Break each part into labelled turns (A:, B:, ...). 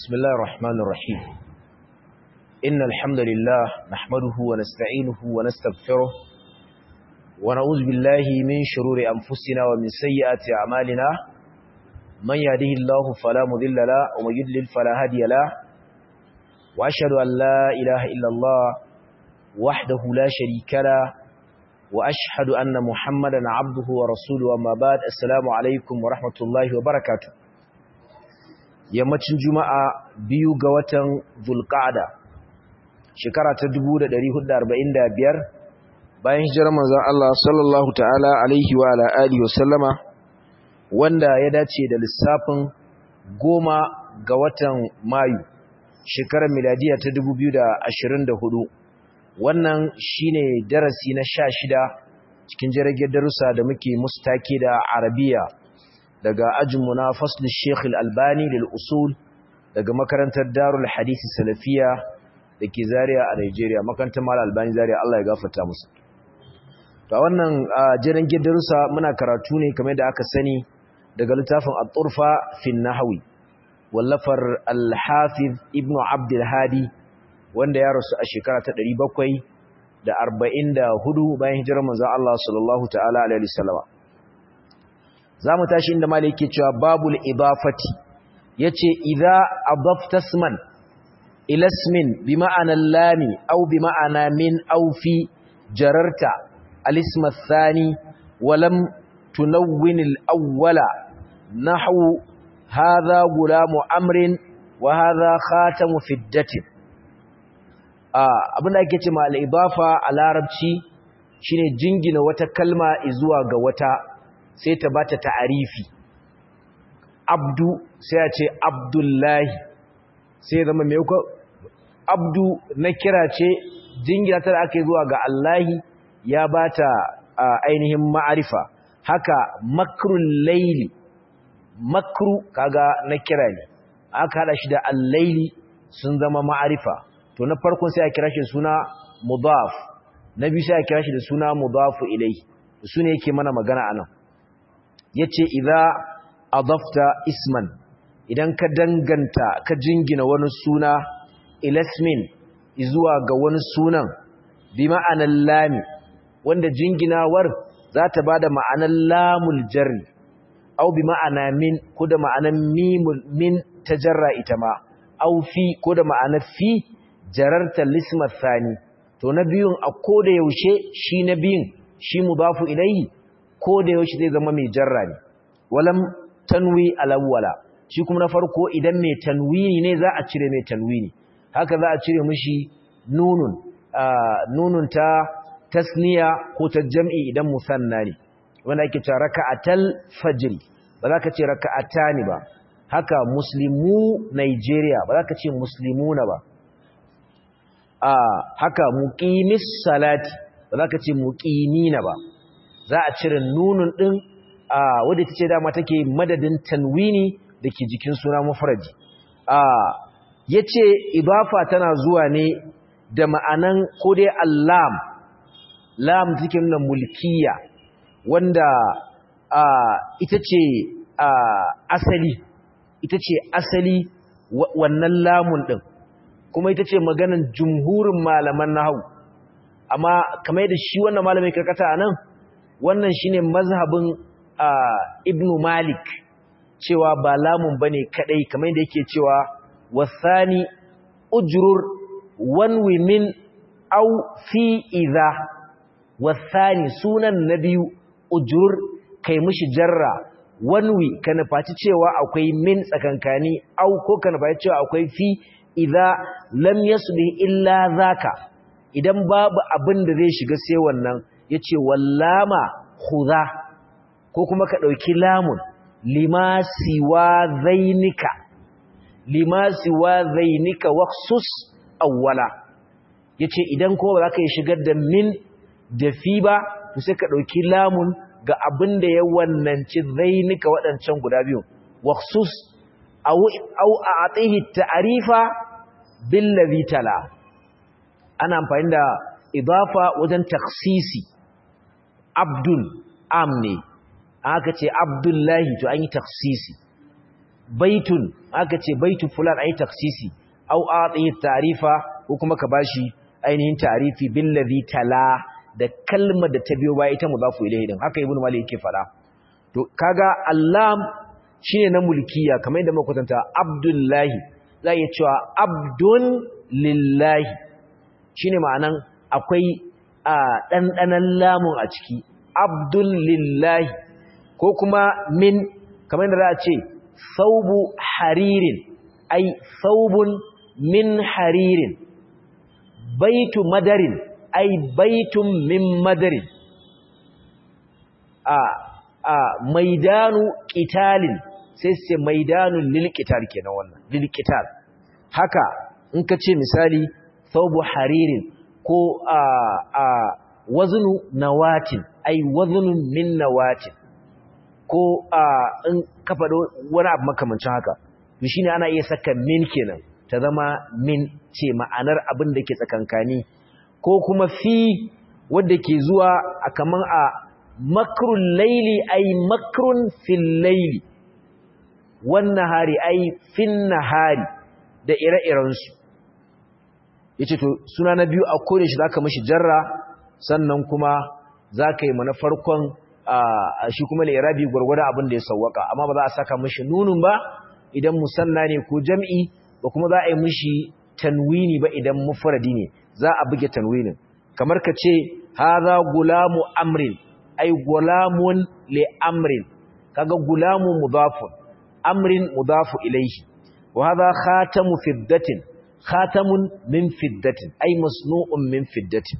A: بسم الله الرحمن الرحيم إن الحمد لله نحمده ونستعينه ونستغفره ونعوذ بالله من شرور أنفسنا ومن سيئات أعمالنا من يهده الله فلا مضل له ومن يضلل فلا هادي له وأشهد أن لا إله إلا الله وحده لا شريك له وأشهد أن محمدا عبده ورسوله وما بعد السلام عليكم ورحمة الله وبركاته yammacin juma'a biyu ga watan zulqa'ada shekara ta 1445 bayan hijirar manzon Allah sallallahu ta'ala alaihi wa ala alihi wasallama wanda ya dace da lissafin goma ga watan mayu shekarar miladiya ta 2024 wannan shine darasi na 16 cikin jirage darussa da muke mustake da arabiya daga ajinmu na fasl Sheikh Al-Albani lil usul daga makarantar Darul Hadith Salafiya dake Zaria a Nigeria makarantar Mal Albani Zaria Allah ya gafarta musu to wannan jiran gidarusa muna karatu ne kamar da aka sani daga littafin At-Turfa fi Nahwi wallafar Al-Hafiz Ibn Abd al-Hadi wanda ya rasu a shekara ta 744 bayan hijirar manzon Allah sallallahu ta'ala alaihi wasallam za mu tashi inda mali yake cewa babul idafati yace idza adafta isman ila ismin bi ma'ana lami aw bi ma'ana min aw fi jararta al-ism ath-thani wa lam tunawwin al-awwala nahwu hadha gulamu amrin wa hadha khatamu fiddatin abinda ake ce ma al-idafa a larabci shine jingina wata kalma zuwa ga wata sai ta bata ta'arifi abdu sai a ce abdullahi sai zama mai ko abdu na kira ce jingina ta da aka yi zuwa ga allahi ya bata ainihin ma'arifa haka makrul laili makru kaga na kira ne aka hada shi da allaili sun zama ma'arifa to na farkon sai a kira shi suna mudaf na biyu sai a kira shi da suna mudafu ilai su ne yake mana magana anan yace idza adafta isman idan ka danganta ka jingina wani suna ilasmin zuwa ga wani sunan bi ma'anar lami wanda jinginawar za ta bada ma'anar lamul jarri au bi ma'ana min ko da ma'anar mimul min tajarra ita ma au fi ko da ma'anar fi jararta lismat thani to na biyun a koda yaushe shi na biyun shi mudafu ilayhi ko da yaushe zai zama mai jarra ne walam tanwi alawwala shi kuma na farko idan mai tanwini ne za a cire mai tanwini haka za a cire mishi nunun nunun ta tasniya ko ta jam'i idan musanna ne wanda ake cewa raka'atal fajr ba za ka ce raka'atani ba haka muslimu Nigeria ba za ka ce muslimuna ba haka muqimis salati ba za ka ce muqimina ba za a cire nunun ɗin wadda ta ce dama take madadin tanwini da ke jikin suna mafaraji ya ce ibafa tana zuwa ne da ma'anan ko dai allam lam take nuna mulkiya wanda ita ce asali ita ce asali wannan lamun ɗin kuma ita ce maganan jumhurin malaman nahawu amma kamar yadda shi wannan malamin karkata a nan wannan shine mazhabin Ibn Malik cewa ba lamun bane kadai kamar yadda yake cewa wasani ujrur wan min aw fi idha wasani sunan nabiyu ujrur kai mishi jarra wanwi kana faci cewa akwai min tsakankani aw ko kana faci cewa akwai fi idha lam yasbi illa zaka idan babu abin da zai shiga sai wannan yace wallama khudha ko kuma ka dauki lamun lima siwa zainika lima siwa zainika waqsus awwala yace idan ko ba za ka yi shigar da min da fi ba to sai ka dauki lamun ga abin da ya wannanci zainika wadancan guda biyu waqsus aw aw a'tihi ta'rifa bil ladhi tala ana amfani da idafa wajen taksisi abdul amne aka ce abdullahi to an yi taksisi baitun aka ce baitu fulan ai taksisi au ati ta'rifa ko kuma ka bashi ainihin ta'rifi billazi tala da kalmar da ta biyo baya ita mudafu ilayhi din haka ibnu malik yake fada to kaga allam shine na mulkiya kamar yadda muka kwatanta abdullahi za ya cewa abdun lillahi shine ma'anan akwai a ɗanɗanan lamun a ciki abdul lillahi ko kuma min kamar yadda za a ce saubu haririn ai saubun min haririn baitu madarin ai baitun min madarin a a maidanu qitalin sai sai maidanun lil qital kenan wannan lil qital haka in ka ce misali saubu haririn ko a a waznu nawatin ai waznun min nawatin ko a in ka faɗo wani abu makamancin haka to shine ana iya saka min kenan ta zama min ce ma'anar abin da ke tsakankani ko kuma fi wanda ke zuwa a kaman a makrun laili ai makrun fil laili wannan hari ai fin nahari da ire-irensu yace to suna na biyu a kore shi zaka mishi jarra sannan kuma zaka yi mana farkon shi kuma al-irabi gurgurda abin da ya sawwaka amma ba za a saka mishi nunun ba idan musanna ne ko jam'i ba kuma za a yi mishi tanwini ba idan mufradi ne za a buge tanwinin kamar ka ce hadha gulamu amrin ay gulamun li amrin kaga gulamu mudafun amrin mudafu ilayhi wa hadha khatamu fiddatin khatamun min fiddatin ay masnu'un min fiddatin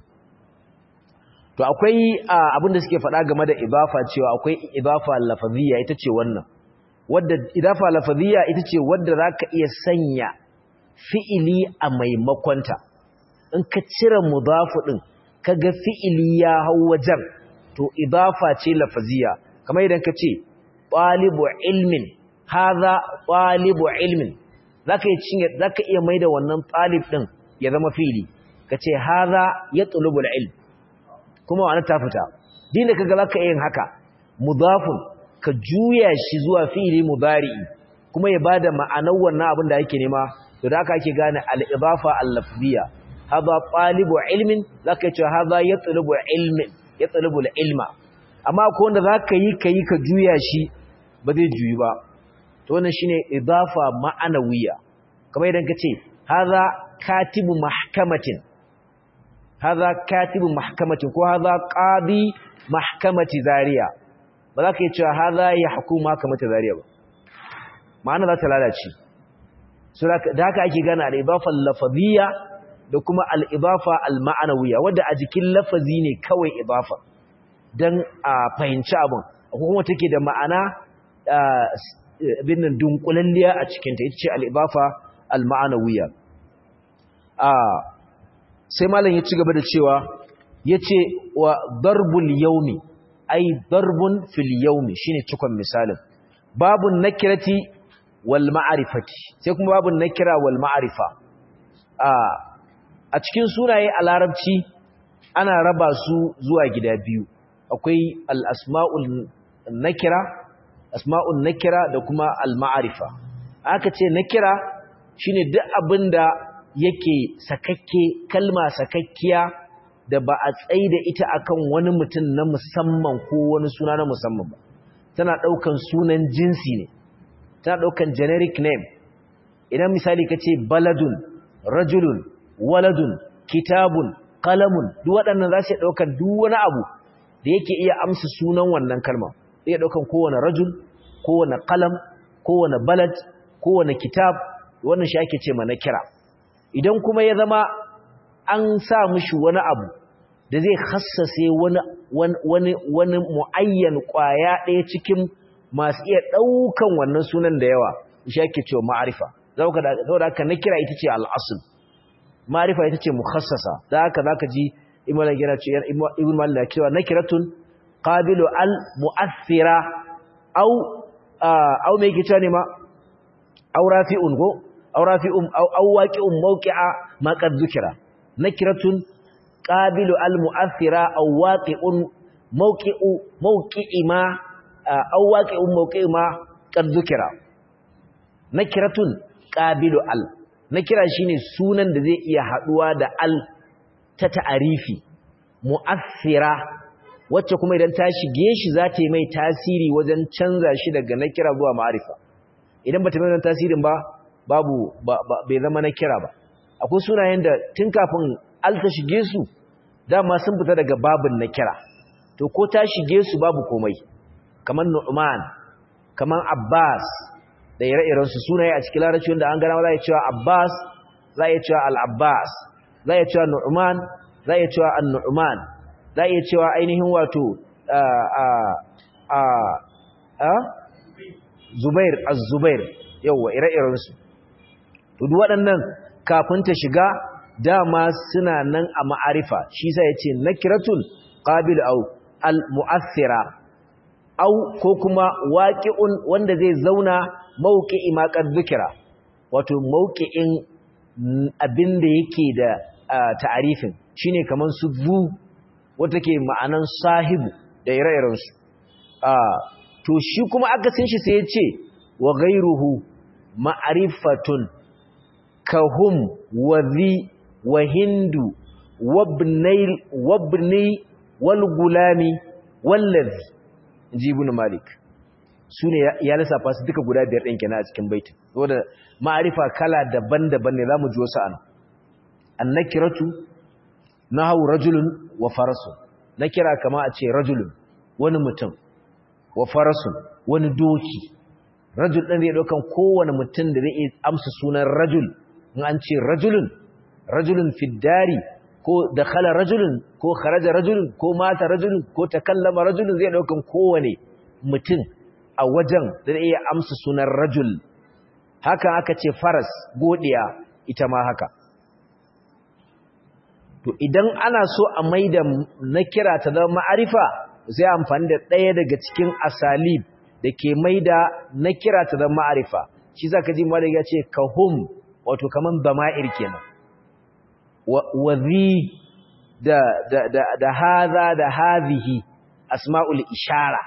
A: to akwai abin da suke faɗa game da idafa cewa akwai idafa lafaziyya ita ce wannan wadda idafa lafaziyya ita ce wadda zaka iya sanya fi'ili a maimakonta in ka cire mudafu din kaga fi'ili ya hau wajen to idafa ce lafaziyya kamar idan ka ce talibu ilmin hadha talibu ilmin zaka iya cinye zaka iya maida wannan talib din ya zama fi'ili kace hadha yatlubul ilm kuma wani ta fita din da kaga zaka yin haka mudafun ka juya shi zuwa fi'ili mudari'i kuma ya bada ma'anar wannan abin da yake nema to da haka ake gane al-idafa al-lafziyya hadha talibu ilmin zaka ce hadha yatlubu ilmin yatlubu al-ilma amma ko wanda zaka yi kai ka juya shi ba zai juyi ba to wannan shine idafa ma'anawiyya kamar idan ka ce hadha katibu mahkamatin hadha katibu mahkamatin ko hadha qadi mahkamati zariya ba za ka yi cewa hadha yahkumu mahkamati zariya ba ma'ana za ta lalace so da haka ake gane al-idafa al-lafaziyya da kuma al-idafa al-ma'anawiyya wanda a jikin lafazi ne kawai idafa dan a fahimci abin akwai kuma take da ma'ana binnan dunkulalliya a cikinta ita ce al-idafa al-ma'anawiyya sai malam ya ci gaba da cewa yace wa darbul yawmi ay darbun fil yawmi shine cikon misalin babun nakirati wal ma'rifati sai kuma babun nakira wal ma'rifa a cikin sunaye a larabci ana raba su zuwa gida biyu akwai al asma'ul nakira asma'ul nakira da kuma al ma'rifa aka ce nakira shine duk abinda yake sakakke kalma sakakkiya da ba a tsaye da ita akan wani mutum na musamman ko wani suna na musamman ba tana daukan sunan jinsi ne tana daukan generic name idan misali kace baladun rajulun waladun kitabun qalamun duk waɗannan za su daukan duk wani abu da yake iya amsa sunan wannan kalma zai daukan kowane rajul kowane qalam kowane balad kowane kitab wannan shi ake ce mana kira idan kuma ya zama an sa mishi wani abu da zai hassase wani wani wani muayyan kwaya ɗaya cikin masu iya ɗaukan wannan sunan da yawa shi ake cewa ma'arifa saboda haka na kira ita ce al'asul ma'arifa ita ce mukhassasa da haka zaka ji ibn malik yana cewa ibn malik cewa nakiratun qabilu al mu'athira au au me yake cewa ne ma au rafi'un go aw rafi'un aw waqi'un mawqi'a ma qad dhukira nakiratun qabilu al mu'athira aw waqi'un mawqi'u mawqi'i ma aw waqi'un mawqi'i ma qad dhukira nakiratun qabilu al nakira shine sunan da zai iya haduwa da al ta ta'arifi mu'assira wacce kuma idan ta shige shi za ta yi mai tasiri wajen canza shi daga nakira zuwa ma'arifa idan bata mai wannan tasirin ba babu bai zama nakira ba akwai sunayen da tun kafin al ta shige su dama sun fita daga babin nakira to ko ta shige su babu komai kamar Nu'man kamar Abbas da ire-iren su sunaye a cikin larabci wanda an gana za a cewa Abbas za a cewa Al-Abbas za a cewa Nu'man za a cewa An-Nu'man za a cewa ainihin wato a a a Zubair Az-Zubair yawa ire-iren su to duk waɗannan kafin ta shiga dama suna nan a ma'arifa shi sai ya ce nakiratun qabil au al-mu'athira au ko kuma waqi'un wanda zai zauna mawqi'i ma qad dhikra wato mawqi'in abinda yake da ta'arifin shine kaman su zu wanda ke ma'anan sahibu da ire-iren su to shi kuma aka san shi sai ya ce wa ghayruhu ma'rifatun kahum wa dhi wa hindu wabnai wabni wal gulami wallazi inji ibn malik sune ya lissafa su duka guda biyar din kenan a cikin baitin saboda ma'arifa kala daban-daban ne zamu ji wasu an annakiratu nahu rajulun wa farasun nakira kama a ce rajulun wani mutum wa farasun wani doki rajul din zai daukan kowane mutum da zai amsa sunan rajul in an ce rajulun rajulun fiddari ko dakhala rajulun ko kharaja rajulun ko mata rajulun ko takallama rajulun zai daukan kowane mutum a wajen da iya amsa sunan rajul haka aka ce faras godiya ita ma haka to idan ana so a maida nakira ta zama ma'arifa sai amfani da ɗaya daga cikin asalib da ke maida nakira ta zama ma'arifa shi zaka ji malik ya ce kahum wato kaman dama'ir kenan wazi da da da da haza da hadhihi asma'ul ishara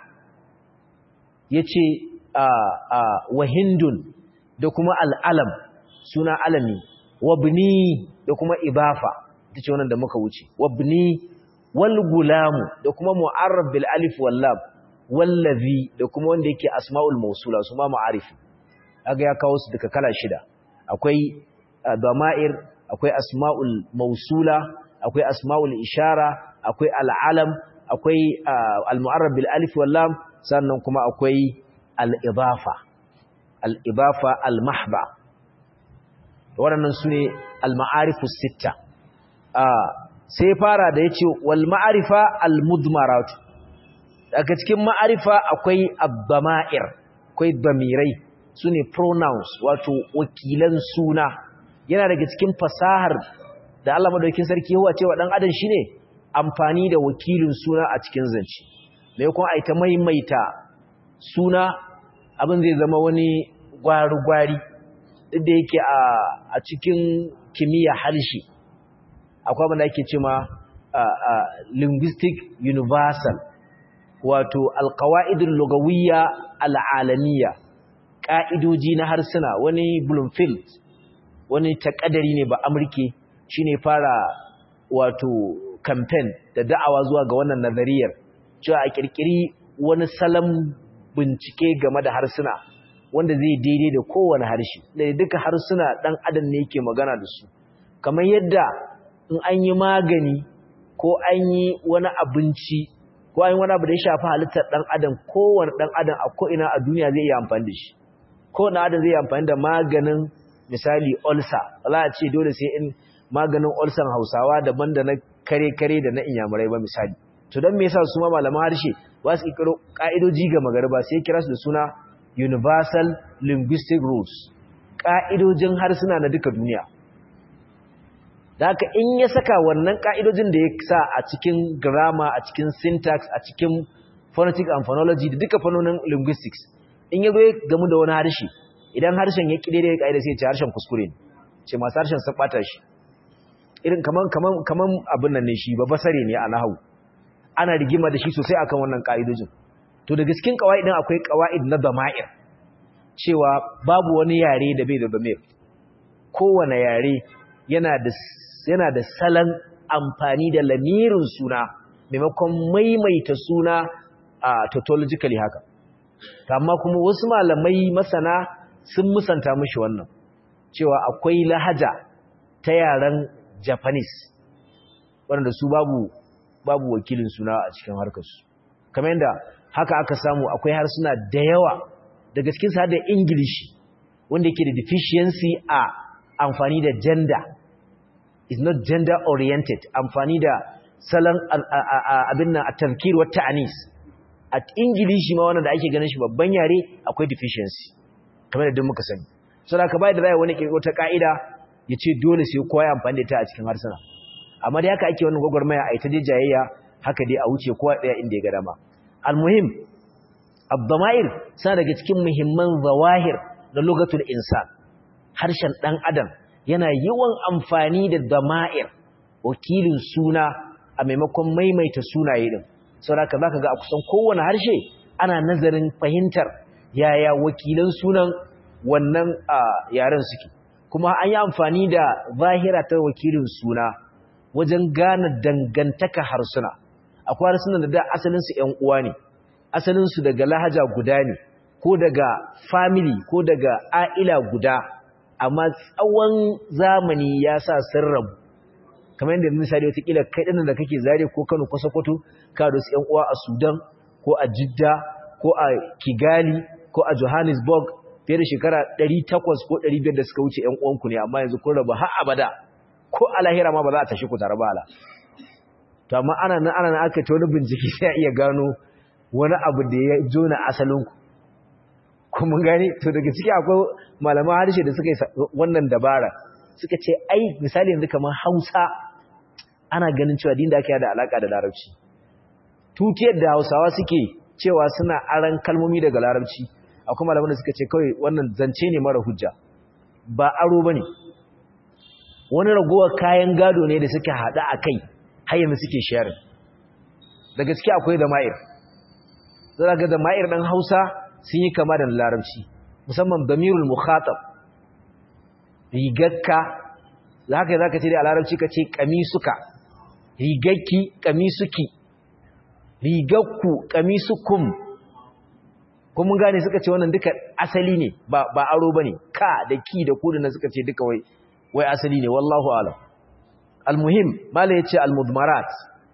A: yace a a wahindun da kuma al'alam suna alami wabni da kuma ibafa tace wannan da muka wuce wabni wal gulamu da kuma mu'arrab bil alif wal lam wallazi da kuma wanda yake asma'ul mawsula su ma ma'arifi kaga ya kawo su duka kala shida akwai dama'ir akwai asma'ul mausula akwai asma'ul ishara akwai al'alam akwai al-mu'arrab bil alif wal lam sannan kuma akwai al-idafa al-idafa al-mahba waɗannan sune al-ma'arifus sitta sai fara da yace wal ma'arifa al-mudmarat daga cikin ma'arifa akwai ad-dama'ir akwai damirai sune pronouns wato wakilan suna yana daga cikin fasahar da Allah madaukakin sarki yawa cewa dan adam shine amfani da wakilin suna a cikin zance mai kuma ai ta maimaita suna abin zai zama wani gwari-gwari duk da yake a a cikin kimiyya harshe akwai abin da ake cewa linguistic universal wato alqawaidul lugawiyya al'alamiyya ka'idoji na harsuna wani Bloomfield wani takadari ne ba amurke shine fara wato campaign da da'awa zuwa ga wannan nazariyar cewa a kirkiri wani salon bincike game da harsuna wanda zai daidai da kowane harshe da duka harsuna dan adam ne yake magana da su kamar yadda in an yi magani ko an yi wani abinci ko an yi wani abu da ya shafi halittar dan adam kowane dan adam a ko'ina a duniya zai iya amfani da shi kowane adam zai yi amfani da maganin misali ulcer za a ce dole sai in maganin ulcer hausawa daban da na kare-kare da na inyamurai ba misali to don me yasa su ma malaman harshe ba su ikiro ka'idoji ga magarba sai kira su da suna universal linguistic rules ka'idojin harsuna na duka duniya da haka in ya saka wannan ka'idojin da ya sa a cikin grammar a cikin syntax a cikin phonetic and phonology da duka fannonin linguistics in ya zo ya gamu da wani harshe idan harshen ya kide da ya ka'ida sai ce harshen kuskure ne ce masu harshen sun bata shi irin kaman kaman kaman abin nan ne shi ba basare ne a nahawu ana rigima da shi sosai akan wannan ka'idojin to da gaskin qawaidin akwai qawaid na dama'ir cewa babu wani yare da bai da damir kowane yare yana da yana da salon amfani da lamirin suna maimakon maimaita suna a tautologically haka amma kuma wasu malamai masana sun musanta mishi wannan cewa akwai lahaja ta yaren japanese wanda su babu babu wakilin suna a cikin harkarsu kamar yadda haka aka samu akwai harsuna da yawa daga cikin sa da ingilishi wanda yake da deficiency a amfani da gender is not gender oriented amfani da salon abin nan a tafkir wa ta'anis a ingilishi ma wannan da ake ganin shi babban yare akwai deficiency kamar da duk muka sani so da ka bai da zai wani kirkiro ta ka'ida ya ce dole sai kowa ya amfani da ta a cikin harsuna amma da haka ake wannan gwagwarmaya a ita je jayayya haka dai a wuce kowa daya inda ya ga dama almuhim abdama'ir suna daga cikin muhimman zawahir na lugatul insan harshen dan adam yana yawan amfani da dama'ir wakilin suna a maimakon maimaita sunaye din saboda zaka ga a kusan kowane harshe ana nazarin fahimtar yaya wakilan sunan wannan yaren suke kuma an yi amfani da zahira ta wakilin suna wajen gane dangantaka harsuna akwai harsunan da da asalinsu ‘yan uwa ne asalinsu daga lahaja guda ne ko daga family ko daga a'ila guda amma tsawon zamani ya sa sun rabu kamar yadda misali watakila kai ɗin da kake zare ko kano ko sokoto ka da su ‘yan uwa a sudan ko a jidda ko a kigali ko a johannesburg fiye da shekara 800 ko 500 da suka wuce ‘yan uwanku ne amma yanzu kun rabu har abada ko a lahira ma ba za a tashi ku tare ba ala to amma ana nan ana nan aka ta wani bincike sai a iya gano wani abu da ya jona asalinku kuma gani to daga ciki akwai malaman harshe da suka yi wannan dabara suka ce ai misali yanzu kamar hausa ana ganin cewa din da ake da alaka da larabci tutiyar da hausawa suke cewa suna aran kalmomi daga larabci akwai malaman da suka ce kawai wannan zance ne mara hujja ba aro bane wani ragowar kayan gado ne da suke hada a kai har yanzu suke sharing da gaske akwai dama'ir zaka ga dama'ir dan Hausa sun yi kama da larabci musamman damirul mukhatab rigakka zaka zaka ce da larabci kace kamisuka rigakki kamisuki rigakku kamisukum kuma mun gane suka ce wannan duka asali ne ba ba aro bane ka da ki da ku da suka ce duka wai wai asali ne wallahu alam almuhim mala yace almudmarat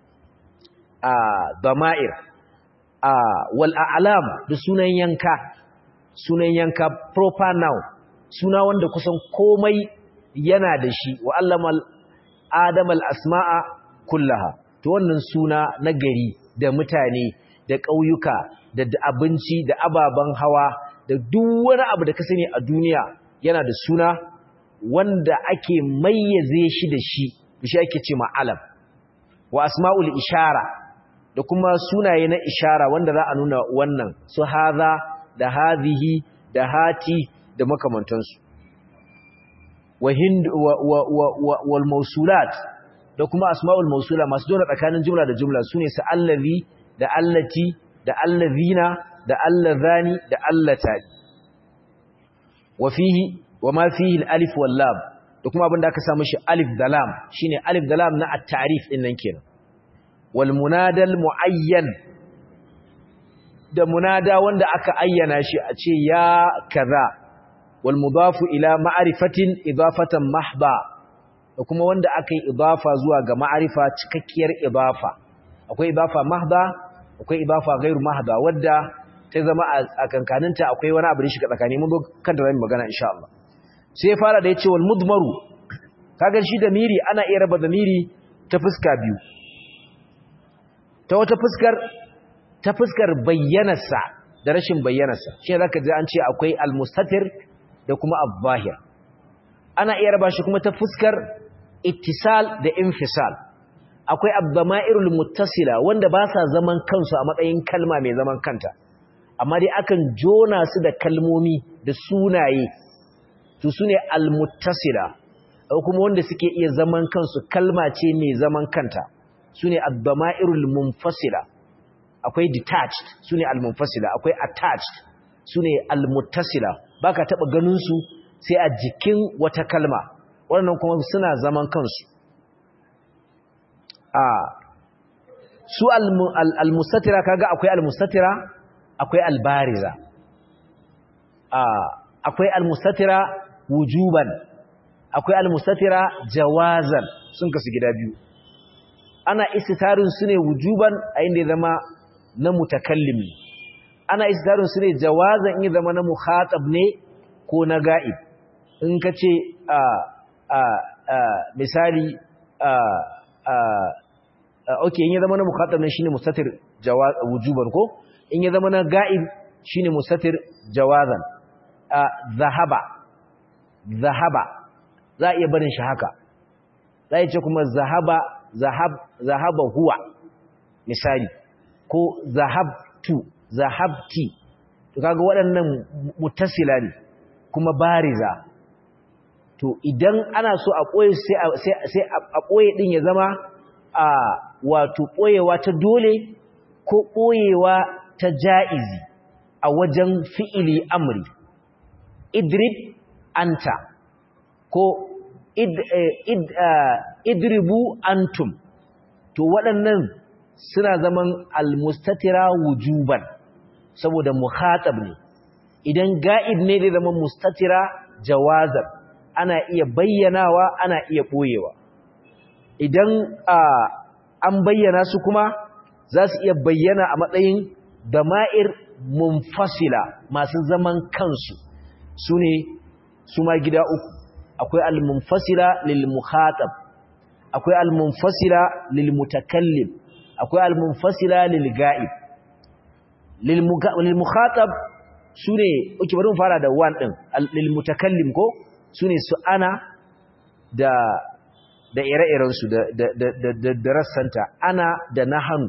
A: a dama'ir a wal a'lam da sunan yanka sunan yanka proper noun suna wanda kusan komai yana da shi wa allamal adamal asma'a kullaha to wannan suna na gari da mutane da ƙauyuka da abinci da ababen hawa da duk wani abu da ka sani a duniya yana da suna wanda ake mayyaze shi da shi shi ake ce ma'alam wa asma'ul ishara da kuma sunaye na ishara wanda za a nuna wannan su haza da hadhihi da hati da makamantansu wa hind wa wa wa wal mawsulat da kuma asma'ul mawsula masu dole tsakanin jumla da jumla sune su allazi da allati da allazina da allazani da allatani wa fihi wa ma fihi al-alif wal lam da kuma abinda aka samu shi alif da lam shine alif da lam na at-ta'rif din nan kenan wal munada al-muayyan da munada wanda aka ayyana shi a ce ya kaza wal mudafu ila ma'rifatin idafatan mahba da kuma wanda aka yi idafa zuwa ga ma'arifa cikakkiyar idafa akwai idafa mahba akwai idafa ghairu mahba wadda ta zama a kankaninta akwai wani abu da shi tsakani mun zo kan da zamu magana insha Allah sai fara da yace wal mudmaru kaga shi da miri ana iya raba da miri ta fuska biyu ta wata fuskar ta fuskar bayyanarsa da rashin bayyanarsa shi zaka ji an ce akwai al mustatir da kuma al-zahir ana iya raba shi kuma ta fuskar ittisal da infisal akwai abdama'irul muttasila wanda ba sa zaman kansu a matsayin kalma mai zaman kanta amma dai akan jona su da kalmomi da sunaye su sune almuttasila kuma wanda suke iya zaman kansu kalma ce mai zaman kanta sune abdama'irul munfasila akwai detached sune almunfasila akwai attached sune almuttasila baka taba ganin su sai a jikin wata kalma waɗannan kuma suna zaman kansu a su al-mustatira kaga akwai al-mustatira akwai al-bariza a akwai al-mustatira wujuban akwai al-mustatira jawazan sun kasu gida biyu ana istitarin su ne wujuban a inda ya zama na mutakallim ana istitarin su ne jawazan in ya zama na mukhatab ne ko na ga'ib in ka ce a a a misali a a okay in ya zama na mukhatab ne shine mustatir jawaz wujuban ko in ya zama na ga'ib shine mustatir jawazan zahaba zahaba za a iya barin shi haka za a ce kuma zahaba zahab zahaba huwa misali ko zahabtu zahabti to kaga waɗannan mutasila ne kuma bariza to idan ana so a ɓoye sai a ɓoye ɗin ya zama a wato ɓoyewa ta dole ko ɓoyewa ta ja'izi a wajen fi'ili amri idrib anta ko id, id, idribu antum to waɗannan suna zaman almustatira wujuban saboda muhatab ne idan ga'ib ne zai zama mustatira jawazan ana iya bayyanawa ana iya ɓoyewa idan an bayyana su kuma za su iya bayyana a matsayin dama'ir munfasila masu zaman kansu su ne su ma gida uku akwai al-munfasila lil mukhatab akwai al-munfasila lil mutakallim akwai al-munfasila lil ga'ib lil mukhatab sune uke bari mu fara da wan din lil mutakallim ko sune su ana da da ire-iren su da da da da rassanta ana da nahanu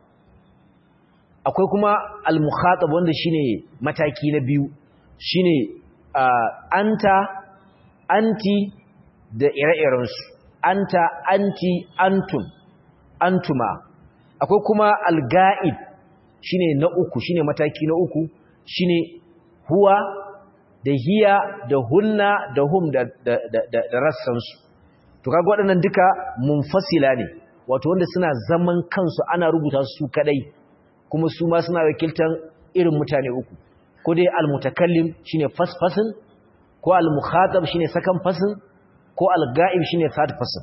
A: akwai kuma al-mukhatab wanda shine mataki na biyu shine anta anti da ire-irensu anta anti antum antuma akwai kuma al-ga'ib shine na uku shine mataki na uku shine huwa da hiya da hunna da hum da da da, da rassansu to kaga waɗannan duka munfasila ne wato wanda suna zaman kansu ana rubuta su kadai kuma su ma suna wakiltan irin mutane uku ko dai al-mutakallim shine first person ko al-mukhatab shine second person ko al-ga'ib shine third person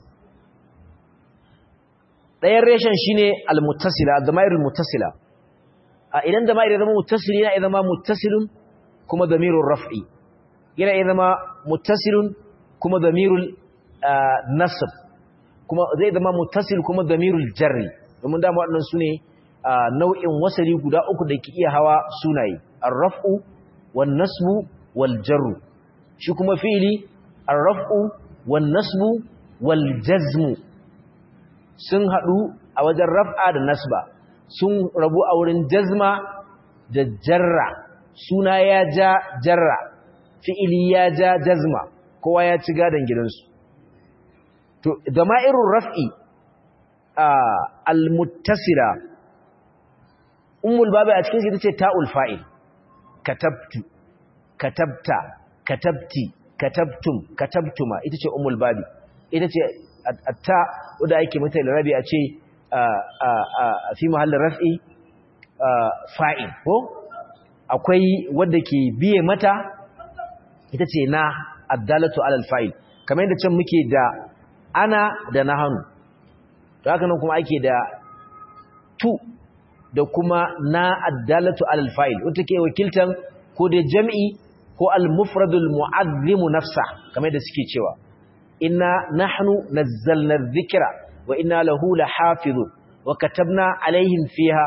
A: ɗayan reshen shine al-muttasila ad-damairul muttasila a idan damair ya zama muttasili yana zama muttasilun kuma damirul raf'i yana zama muttasilun kuma damirul nasb kuma zai zama muttasil kuma damirul jarri domin dama waɗannan sune nau'in wasali guda uku da ke iya hawa sunaye ar-raf'u wan nasbu wal jarru shi kuma fi'ili ar-raf'u wan nasbu wal jazmu sun hadu a wajen raf'a da nasba sun rabu a wurin jazma da jarra suna ya ja jarra fi'ili ya ja jazma kowa ya ci gadan gidansu to dama'irur raf'i al-muttasila ummul babu a cikin shi tace ta'ul fa'il katabtu katabta katabti katabtum katabtuma ita ce ummul babi ita ce atta wanda ake mata rabi a ce fi mahallin raf'i fa'il ko akwai wanda ke biye mata ita ce na addalatu alal fa'il kamar yadda can muke da ana da nahanu to haka nan kuma ake da tu da kuma na addalatu alal fa'il wata ke wakiltan ko da jam'i ko al-mufradul mu'azzimu nafsa kamar da suke cewa inna nahnu nazzalna dhikra wa inna lahu lahafizun wa katabna alaihim fiha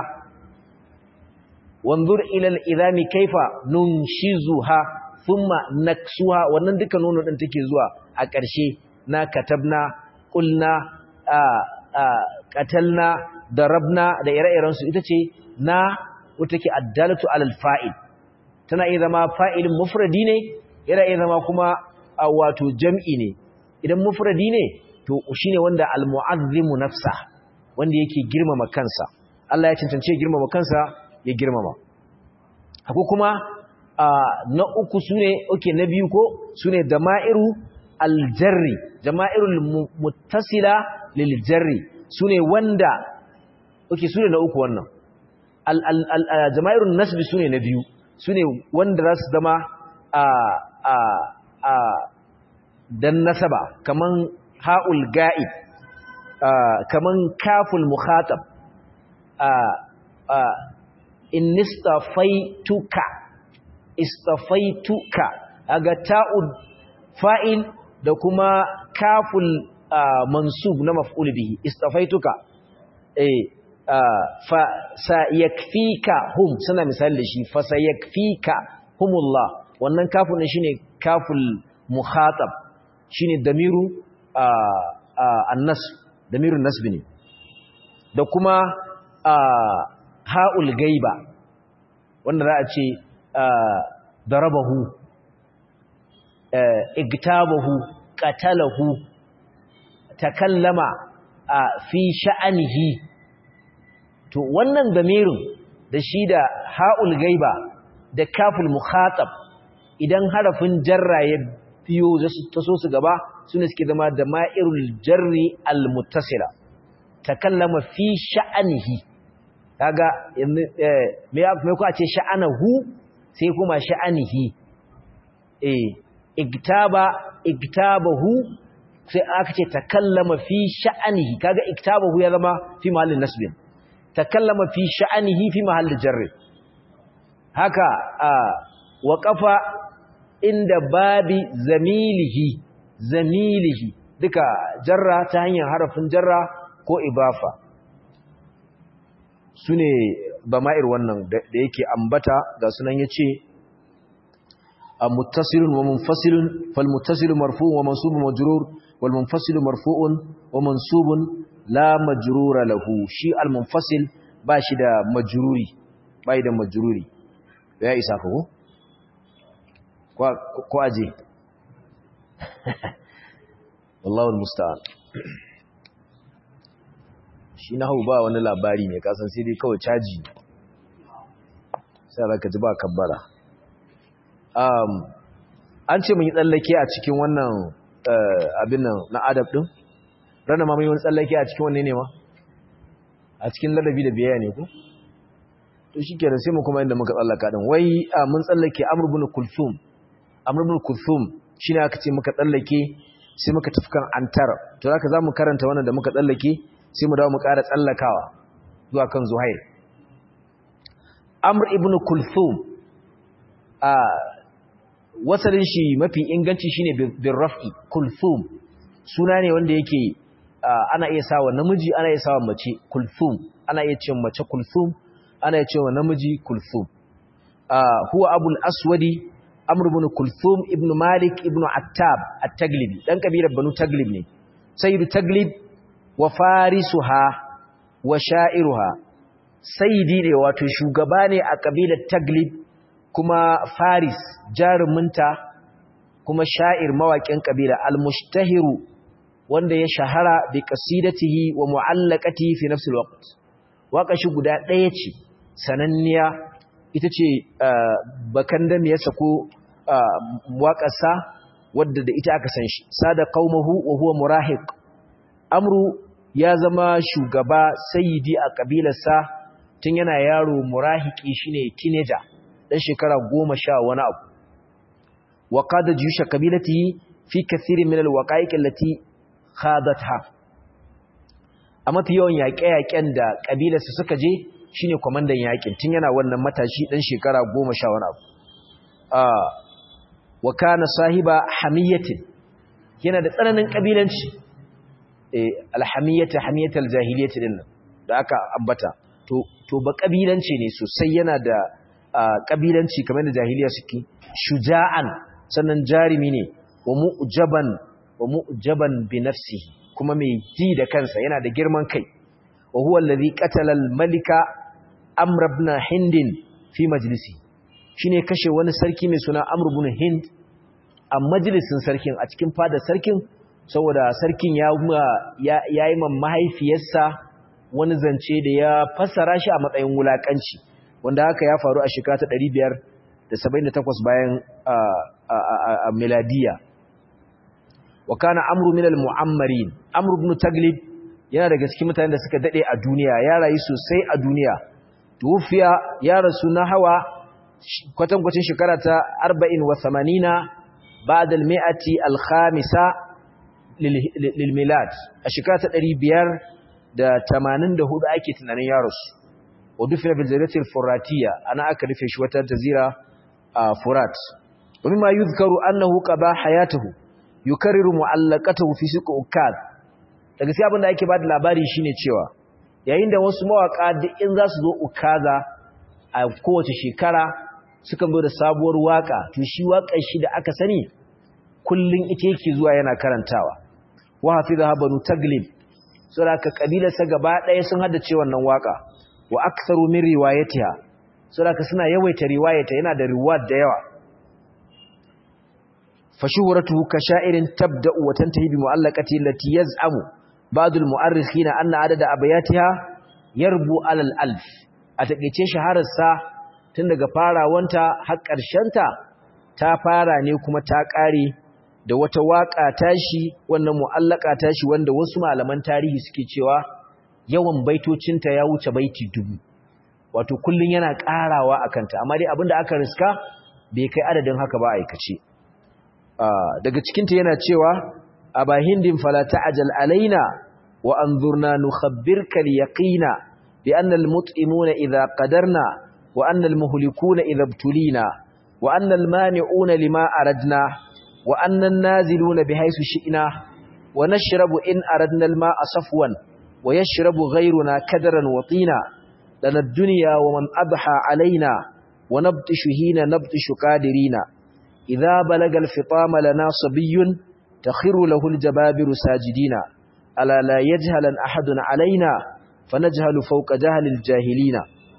A: wanzur ila al-idami kayfa nunshizuha thumma naksuha wannan duka nono din take zuwa a ƙarshe na katabna qulna qatalna darabna da ire-iren su ita ce na wata ke addalatu alal fa'il tana iya zama fa'ilin mufradi ne yana iya zama kuma wato jam'i ne idan mufradi ne to shine wanda almu'azzimu nafsa wanda yake girmama kansa Allah ya cancance girmama kansa ya girmama akwai kuma na uku sune okay na biyu ko sune dama'iru aljarri jama'irul muttasila lil jarri sune wanda okay sune na uku wannan al al jama'irun nasbi sune na biyu sune wanda za su zama a a a dan nasaba kaman ha'ul ga'ib kaman kaful mukhatab in istafaituka istafaituka aga ta'ud fa'il da kuma kaful mansub na maf'ul bihi istafaituka eh fa sayakfika hum suna misali da shi fa sayakfika humullah wannan kaful ne shine kaful mukhatab shine damiru annas damirun nasb ne da kuma ha'ul gaiba wanda za a ce darabahu igtabahu qatalahu takallama fi sha'anihi to wannan damirin da shi da ha'ul gaiba da kaful mukhatab idan harafin jarra ya biyo ta so su gaba sune suke zama da ma'irul jarri al-muttasila takallama fi sha'anihi kaga me ya me ku a ce sha'anahu sai kuma sha'anihi eh iktaba iktabahu sai aka ce takallama fi sha'anihi kaga iktabahu ya zama fi mahallin nasbin takallama fi sha'anihi fi mahallin jarri haka waqafa inda babi zamilihi zamilihi duka jarra ta hanyar harafin jarra ko ibafa su ne bama'ir wannan da yake ambata ga sunan ya ce a muttasilun wa munfasilun fal muttasilun marfu'un wa mansubun majrur wal munfasilun marfu'un wa mansubun la majrura lahu shi al munfasil ba shi da majruri ba da majruri ya isa ko ko aje wallahu musta'an shi na hau ba wani labari ne kasan sai dai kawai caji sai zaka ji ba kabbara an ce mun yi tsallake a cikin wannan abin nan na adab din rana ma mun yi wani tsallake a cikin wanne ne ma a cikin ladabi da biyayya ne ko to shi kenan sai mu kuma inda muka tsallaka din wai mun tsallake amr ibn kulthum amr ibn kulthum shine aka ce muka tsallake sai muka tafi kan antar to zaka zamu karanta wannan da muka tsallake sai mu dawo mu ƙara tsallakawa zuwa kan zuhair amr ibn kulthum a wasalin shi mafi inganci shine bin raf'i kulthum suna ne wanda yake ana iya sawa namiji ana iya sawa mace kulthum ana iya cewa mace kulthum ana iya cewa namiji kulthum huwa abul aswadi amr ibn kulthum ibn malik ibn attab at-taglibi dan kabilar banu taglib ne sayyidu taglib wa farisuha wa sha'iruha sayyidi ne wato shugaba ne a kabilar taglib kuma faris jaruminta kuma sha'ir mawaƙin kabila al-mushtahiru wanda ya shahara bi qasidatihi wa mu'allaqatihi fi nafsi al-waqt waka shi guda ɗaya ce sananniya ita ce bakan da ya sako waƙarsa wadda da ita aka san shi sada qaumahu wa huwa murahiq amru ya zama shugaba sayyidi a kabilarsa tun yana yaro murahiki shine teenager dan shekara goma sha wani abu wa qada juyusha kabilatihi fi kathirin min alwaqa'iq allati khadatha a mafi yawan yaƙe-yaƙen da kabilarsa suka je shine kwamandan yaƙin tun yana wannan matashi dan shekara goma sha wani abu wa kana sahiba hamiyatin yana da tsananin kabilanci alhamiyata hamiyatal jahiliyyati din da aka ambata to to ba kabilanci ne sosai yana da kabilanci kamar da jahiliya suke shuja'an sannan jarimi ne wa mu'jaban wa mu'jaban bi nafsihi kuma mai ji da kansa yana da girman kai wa huwa allazi qatala al-malika amr ibn hind fi majlisi shine kashe wani sarki mai suna amr ibn hind a majalisin sarkin a cikin fadar sarkin saboda sarkin ya yi man mahaifiyarsa wani zance da ya fassara shi a matsayin wulakanci wanda haka ya faru a shekara ta ɗari biyar 78 bayan miladiya wa kana amru min al-mu'ammarin amru ibn taglib yana daga cikin mutanen da suka dade a duniya ya rayu sosai a duniya tufiya ya rasu na hawa kwatankwacin shekara ta 40 wa 80 ba'da al-mi'ati al-khamisa lil milad a shekara ta 584 ake tunanin ya rasu wa dufina bil jaziratil furatiya ana aka rufe shi wata jazira a furat wa mimma yuzkaru annahu qada hayatuhu yukarriru mu'allaqatahu fi suq ukad daga sai abinda ake bada labari shine cewa yayin da wasu mawaka duk in za su zo ukaza a kowace shekara suka zo da sabuwar waka to shi wakar shi da aka sani kullun ita yake zuwa yana karantawa wa hafizaha banu taglib saboda ka kabilarsa gaba ɗaya sun haddace wannan waka wa aktharu min riwayatiha saboda suna yawaita riwayata yana da riwayat da yawa fashuhuratuhu ka sha'irin tabda'u wa tantahi bi mu'allaqati allati yaz'amu ba'd al-mu'arrikhin anna adada abayatiha yarbu ala al-alf a takeice shahararsa tun daga farawanta har ta ta fara ne kuma ta kare da wata waka tashi wannan mu'allaka tashi wanda wasu malaman tarihi suke cewa yawan baitocinta ya wuce baiti dubu wato kullun yana karawa akanta amma dai abinda aka riska bai kai adadin haka ba aikace daga cikinta yana cewa aba hindin fala ta'jal alaina wa anzurna nukhabbirka al-yaqina bi anna al-mut'imuna idha qadarna wa anna al-muhlikuna idha ibtulina wa anna al-mani'una lima aradna wa anna an-naziluna bihaythu shi'na wa nashrabu in aradna al-ma'a safwan wa yashrabu ghayruna kadaran wa tina lana ad-dunya wa man adha alaina wa nabtishu hina nabtishu qadirina إذا بلغ الفطام لنا صبي تخر له الجبابر ساجدين ألا لا يجهل أحد علينا فنجهل فوق جهل الجاهلين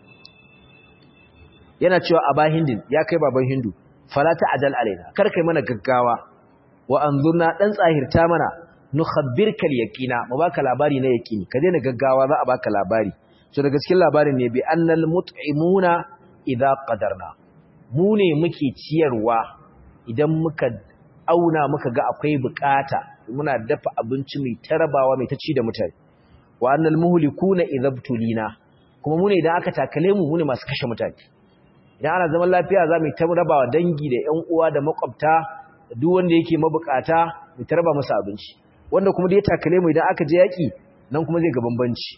A: yana cewa aba hindin ya kai baban hindu fala ta'dal alaina kar kai mana gaggawa wa anzurna dan tsahirta mana nukhabbirka al-yaqina mu baka labari na yaqini ka daina gaggawa za a baka labari so daga cikin labarin ne bi annal mut'imuna idza qadarna mu ne muke ciyarwa idan muka auna muka ga akwai bukata muna dafa abinci mai tarabawa mai ta ci da mutane wa annal muhlikuna idhabtulina kuma mu ne idan aka takale mu mu ne masu kashe mutane idan ana zaman lafiya za mu ta rabawa dangi da ƴan uwa da makwabta da duk wanda yake mabukata mu ta raba masa abinci wanda kuma da ya takale mu idan aka je yaki nan kuma zai ga bambanci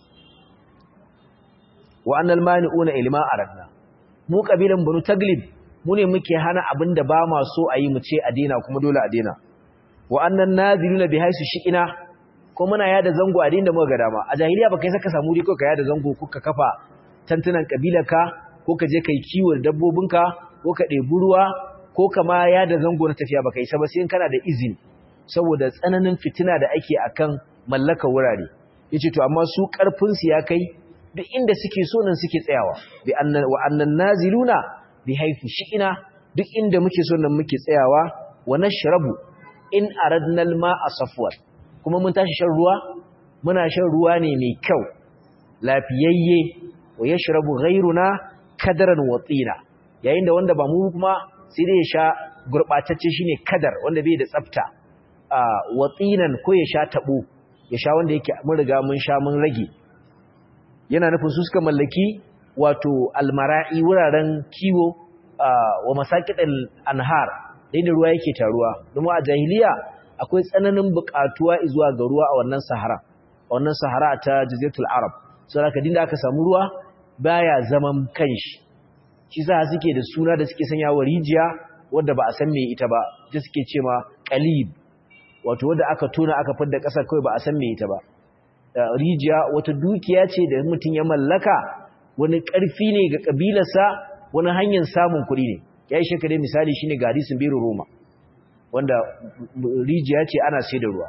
A: wa annal mani'una ilma aradna mu kabilan banu taglib mu ne muke hana abin da ba ma so a yi mu ce a daina kuma dole a daina wa annan naziluna bi haisu shi'ina ko muna yada zango a dinda muka ga dama a jahiliya baka saka samu ri ko ka yada zango ko ka kafa tantunan kabilarka ko ka je kai kiwon dabbobinka ko ka ɗebi ruwa ko ka ma yada zango na tafiya baka isa ba sai kana da izini saboda tsananin fitina da ake akan mallaka wurare yace to amma su karfin su ya kai duk inda suke so nan suke tsayawa bi annan wa annan naziluna bi haifu shi'ina duk inda muke so nan muke tsayawa wa nashrabu in aradna al-ma'a safwan kuma mun tashi shan ruwa muna shan ruwa ne mai kyau lafiyayye wa yashrabu ghayruna kadaran wa tsina yayin da wanda ba mu kuma sai dai ya sha gurbatacce shine kadar wanda bai da tsafta wa tsinan ko ya sha tabo ya sha wanda yake mun riga mun sha mun rage yana nufin su suka mallaki wato almara'i wuraren kiwo wa masakiɗin anhar inda ruwa yake taruwa domin a jahiliya akwai tsananin buƙatuwa zuwa ga ruwa a wannan sahara a wannan sahara ta jaziratul arab saboda ka dinda aka samu ruwa baya zaman kanshi shi sa suke da suna da suke sanya wa rijiya wanda ba a san me ita ba ita suke ce ma qalib wato wanda aka tona aka fidda ƙasar kawai ba a san me ita ba rijiya wata dukiya ce da mutum ya mallaka wani ƙarfi ne ga ƙabilarsa wani hanyar samun kuɗi ne ya yi shekare misali shi ne ga hadisun biro roma wanda rijiya ce ana sai da ruwa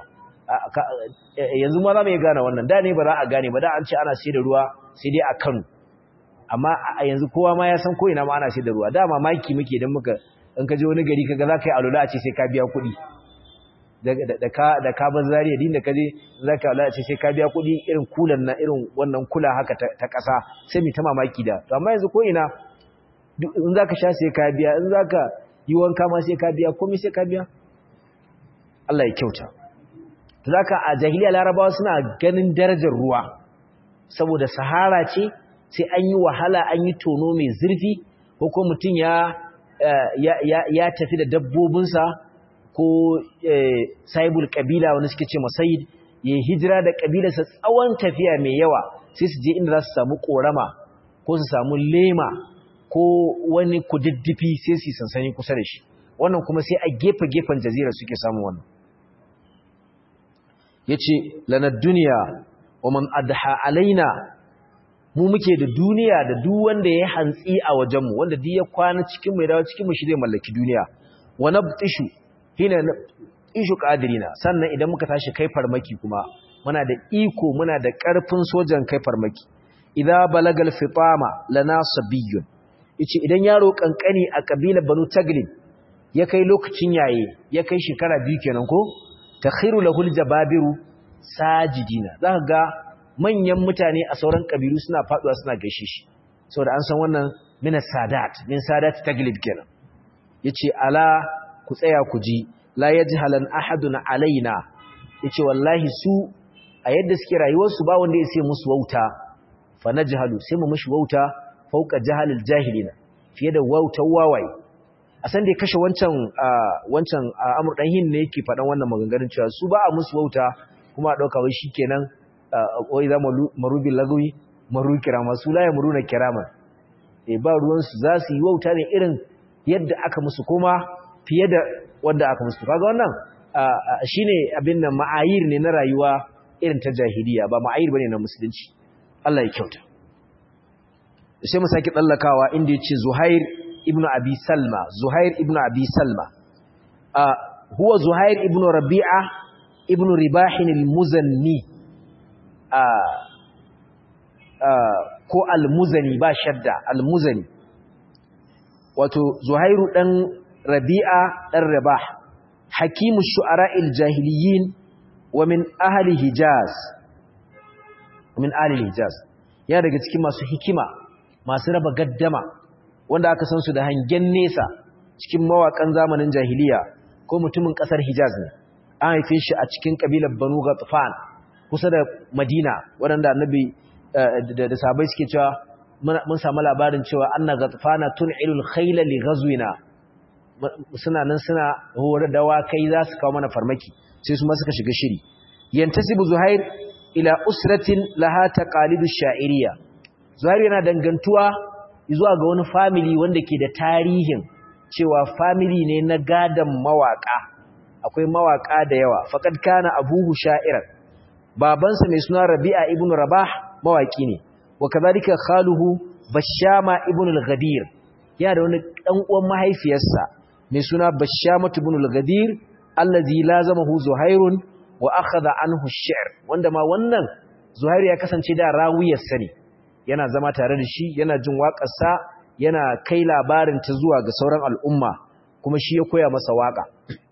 A: yanzu ma za mu yi gane wannan da ne ba za a gane ba da an ce ana sai da ruwa sai dai a kano amma a yanzu kowa ma ya san ko'ina ma ana sai da ruwa da mamaki muke don muka in ka je wani gari kaga za ka yi alula a ce sai ka biya kuɗi da ka bar zariya din da ka je za ka alula a ce sai ka biya kuɗi irin kulan na irin wannan kula haka ta ƙasa sai mai ta mamaki da to amma yanzu ko'ina in zaka sha sai ka biya in zaka yi wanka ma sai ka biya komai sai ka biya Allah ya kyauta zaka a jahiliya larabawa suna ganin darajar ruwa saboda sahara ce sai an yi wahala an yi tono mai zurfi ko ko mutum ya ya tafi da dabbobinsa ko saibul kabila wani suke ce masayid ya hijira da kabilarsa tsawon tafiya mai yawa sai su je inda za su samu korama ko su samu lema ko wani kududdufi sai su yi sansani kusa da shi wannan kuma sai a gefe-gefen jazira suke samun wannan ya ce lanar duniya wa man adha alaina mu muke da duniya da duk wanda ya hantsi a wajenmu wanda duk ya kwana cikin mai dawo cikin mu shi zai mallaki duniya wa nabtishu hina ishu qadirina sannan idan muka tashi kai farmaki kuma muna da iko muna da karfin sojan kai farmaki idza balagal fitama lana sabiyyun yace idan yaro kankani a kabilar banu taglib ya kai lokacin yaye ya kai shekara biyu kenan ko takhiru lahul jababiru sajidina zaka ga manyan mutane a sauran kabilu suna faduwa suna gaishe shi saboda an san wannan min sadat min sadat taglib kenan yace ala ku tsaya ku ji la yajhalan ahadun alaina yace wallahi su a yadda suke rayuwar su ba wanda yake musu wauta fa najhalu sai mu mishi wauta fauka jahalil jahilina fiye da wautar wawaye a san da ya kashe wancan wancan amur dan hin ne yake faɗan wannan maganganun cewa su ba a musu wauta kuma a dauka wai shikenan wai za marubi lagawi maru kirama su la yamruna kirama eh ba ruwan su za su yi wauta ne irin yadda aka musu kuma fiye da wanda aka musu kaga wannan shine abin nan ma'ayir ne na rayuwa irin ta jahiliya ba ma'ayir bane na musulunci Allah ya kyauta sai mu saki tsallakawa inda yace Zuhair ibn Abi Salma Zuhair ibn Abi Salma huwa Zuhair ibn Rabi'a ibn Ribah al-Muzanni ko al-Muzani ba shadda al-Muzani wato Zuhairu dan Rabi'a dan Rabah hakimu shu'ara'il jahiliyin wa min ahli Hijaz min ahli Hijaz ya daga cikin masu hikima masu raba gaddama wanda aka san su da hangen nesa cikin mawakan zamanin jahiliya ko mutumin kasar Hijaz ne an haife shi a cikin kabilar Banu Ghatfan kusa da Madina waɗanda Annabi da sahabbai suke cewa mun samu labarin cewa anna Ghatfana tun'ilul khayla li ghazwina suna nan suna hore da wakai za su kawo mana farmaki sai su ma suka shiga shiri yantasibu Zuhair ila usratin laha taqalidu sha'iriyya Zuhair yana dangantuwa zuwa ga wani family wanda ke da tarihin cewa family ne na gadan mawaka akwai mawaka da yawa faqad kana abuhu sha'iran babansa mai suna Rabi'a ibn Rabah mawaki ne wa kadhalika khaluhu Bashama ibn al-Ghadir yana da wani dan uwan mahaifiyarsa mai suna Bashama ibn al-Ghadir allazi lazamahu Zuhairun wa akhadha anhu ash-shi'r wanda ma wannan Zuhair ya kasance da rawiyarsa ne yana zama tare da shi yana jin waƙarsa yana kai labarin ta zuwa ga sauran al'umma kuma shi ya koya masa waƙa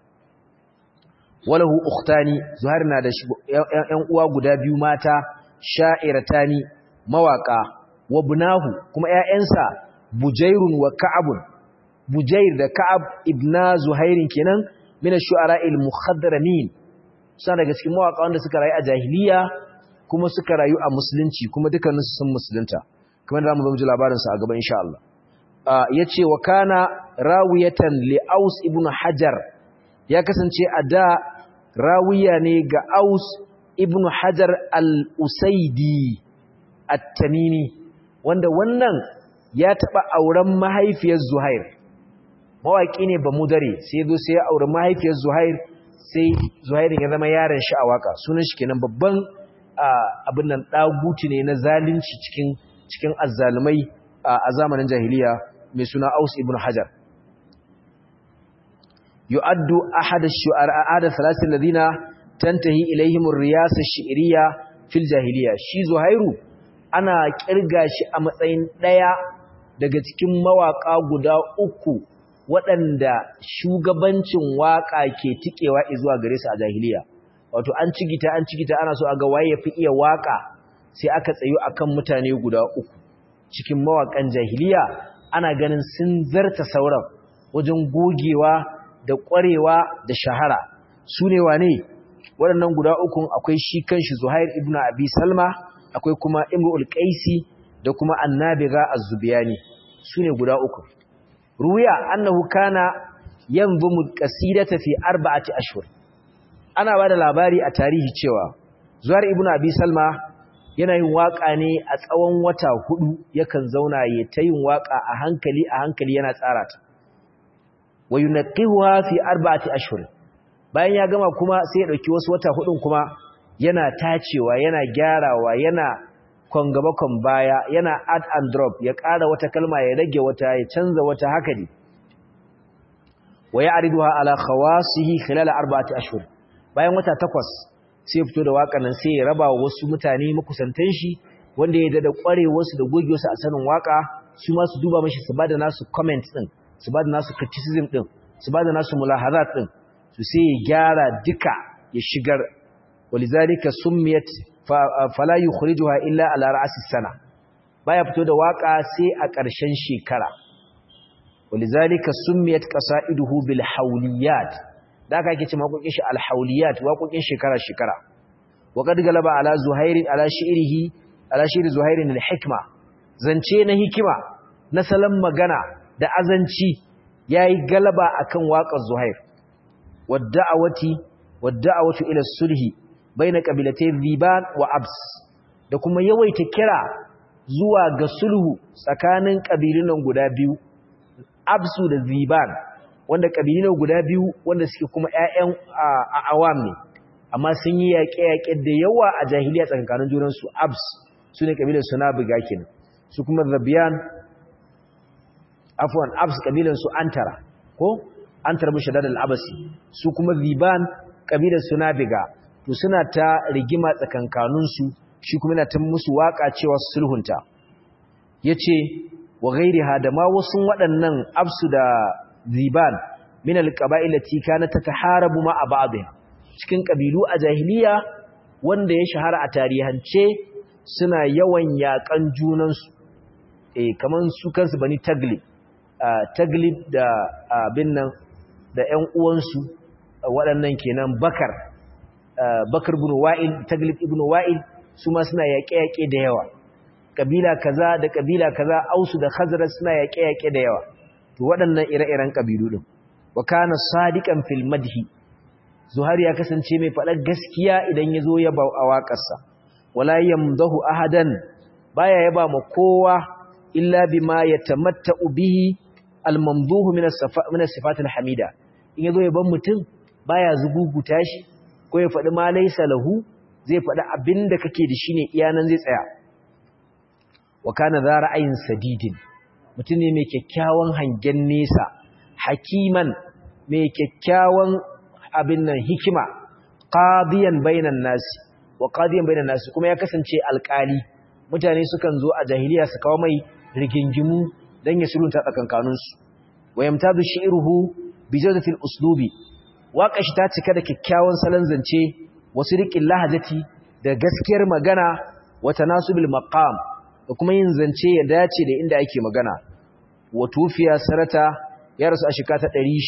A: walahu ukhtani zuhair na da ƴan uwa guda biyu mata sha'iratani mawaƙa wa bunahu kuma ƴaƴansa bujairun wa ka'abun bujair da ka'ab ibna zuhairin kenan min ash-shu'ara'il mukhadramin suna daga cikin mawaƙa wanda suka rayu a jahiliya kuma suka rayu a musulunci kuma dukkaninsu sun musulunta kamar da mu zo ji labarinsa a gaba insha Allah ya ce wa kana rawiyatan li aus ibn hajar ya kasance a da rawiya ne ga aus ibn hajar al-usaidi at-tamimi wanda wannan ya taba auren mahaifiyar zuhair mawaki ne ba mudare sai zo sai ya aure mahaifiyar zuhair sai zuhairin ya zama yaron shi a waka sunan shi kenan babban abin nan ɗaguti ne na zalunci cikin cikin azzalumai a zamanin jahiliya mai suna Aus ibn Hajar yu'addu ahad ash-shu'ara ahad thalathil ladina tantahi ilayhim ar-riyasa ash-shi'riyya fil jahiliya shi Zuhairu ana kirga shi a matsayin daya daga cikin mawaka guda uku waɗanda shugabancin waka ke tikewa zuwa gare su a jahiliya wato an cigita an cigita ana so a ga waye yafi iya waka sai aka tsayo akan mutane guda uku cikin mawakan jahiliya ana ganin sun zarta sauran wajen gogewa da ƙwarewa da shahara su ne wane waɗannan guda ukun akwai shi kanshi zuhair ibn abi salma akwai kuma imrul qaisi da kuma annabiga az-zubiyani su ne guda uku ruya annahu kana yanzumu qasidata fi arba'ati ashhur ana bada labari a tarihi cewa zuhair ibn abi salma yana yin waka ne a tsawon wata hudu yakan zauna ya ta yin waka a hankali a hankali yana tsara ta wa yunqihuha fi arba'ati ashhur bayan ya gama kuma sai ya dauki wasu wata hudun kuma yana tacewa yana gyarawa yana kon gaba kon baya yana add and drop ya ƙara wata kalma ya rage wata ya canza wata haka ne wa ya'riduha ala khawasihi khilal arba'ati ashhur bayan wata takwas sai ya fito da waƙar nan sai ya raba wa wasu mutane makusantan shi wanda ya da kware wasu da goge wasu a sanin waka su ma su duba mashi su bada nasu comment din su bada nasu criticism din su bada nasu mulahazat din su sai ya gyara duka ya shigar walizalika summiyat fala yukhrijuha illa ala ra'si sana baya fito da waka sai a ƙarshen shekara walizalika summiyat qasaiduhu bil hawliyat da aka yake ce makokin shi al hawliyat waƙoƙin shekara shekara wa qad galaba ala zuhair ala shi'rihi ala shi'r zuhair al hikma zance na hikima na salon magana da azanci yayi galaba akan waƙar zuhair wadda'awati wadda'awatu ila sulhi baina qabilatay ziban wa abs da kuma yawaita kira zuwa ga sulhu tsakanin kabilun guda biyu absu da ziban wanda kabilun guda biyu wanda suke kuma ƴaƴan awam ne amma sun yi yaƙe-yaƙe da yawa a jahiliya tsakanin junansu abs su ne kabilar suna buga kenan su kuma zabiyan afwan abs kabilan su antara ko antar mushaddad al-abasi su kuma ziban kabilar suna biga to suna ta rigima tsakankanin su shi kuma yana ta musu waka cewa sulhunta yace wa ghairiha da ma wasu waɗannan absu da ziban min al-qaba'il lati kana tataharabu ma ba'dha cikin kabilu a jahiliya wanda ya shahara a tarihance suna yawan yakan junansu eh kaman su kansu bani taglib taglib da abin nan da ƴan uwansu waɗannan kenan bakar bakar ibn wa'il taglib ibn wa'il su ma suna yaƙe-yaƙe da yawa kabila kaza da kabila kaza ausu da khazraj suna yaƙe-yaƙe da yawa to waɗannan ire-iren kabilu din wa kana sadiqan fil madhi zuhair ya kasance mai faɗar gaskiya idan ya zo yaba a waƙarsa wala yamdahu ahadan baya yaba ma kowa illa bima yatamatta'u bihi al-mamduhu min as-sifat al-hamida in yazo yaban mutum baya zuguguta shi ko ya faɗi ma laysa lahu zai faɗi abinda kake da shi ne iyanan zai tsaya wa kana za ra'ayin sadidin mutum ne mai kyakkyawan hangen nesa hakiman mai kyakkyawan abin nan hikima qadiyan bainan nasi wa qadiyan bainan nasi kuma ya kasance alƙali mutane sukan zo a jahiliya su kawo mai rigingimu dan ya sulunta tsakankanin su wa yamtadu shi'ruhu bi jawdatil uslubi waƙashi ta cika da kyakkyawan salon zance wasu riƙin lahajati da gaskiyar magana wa tanasubil maqam da kuma yin zance ya dace da inda ake magana wa tufiya sarata ya rasu a shekara ta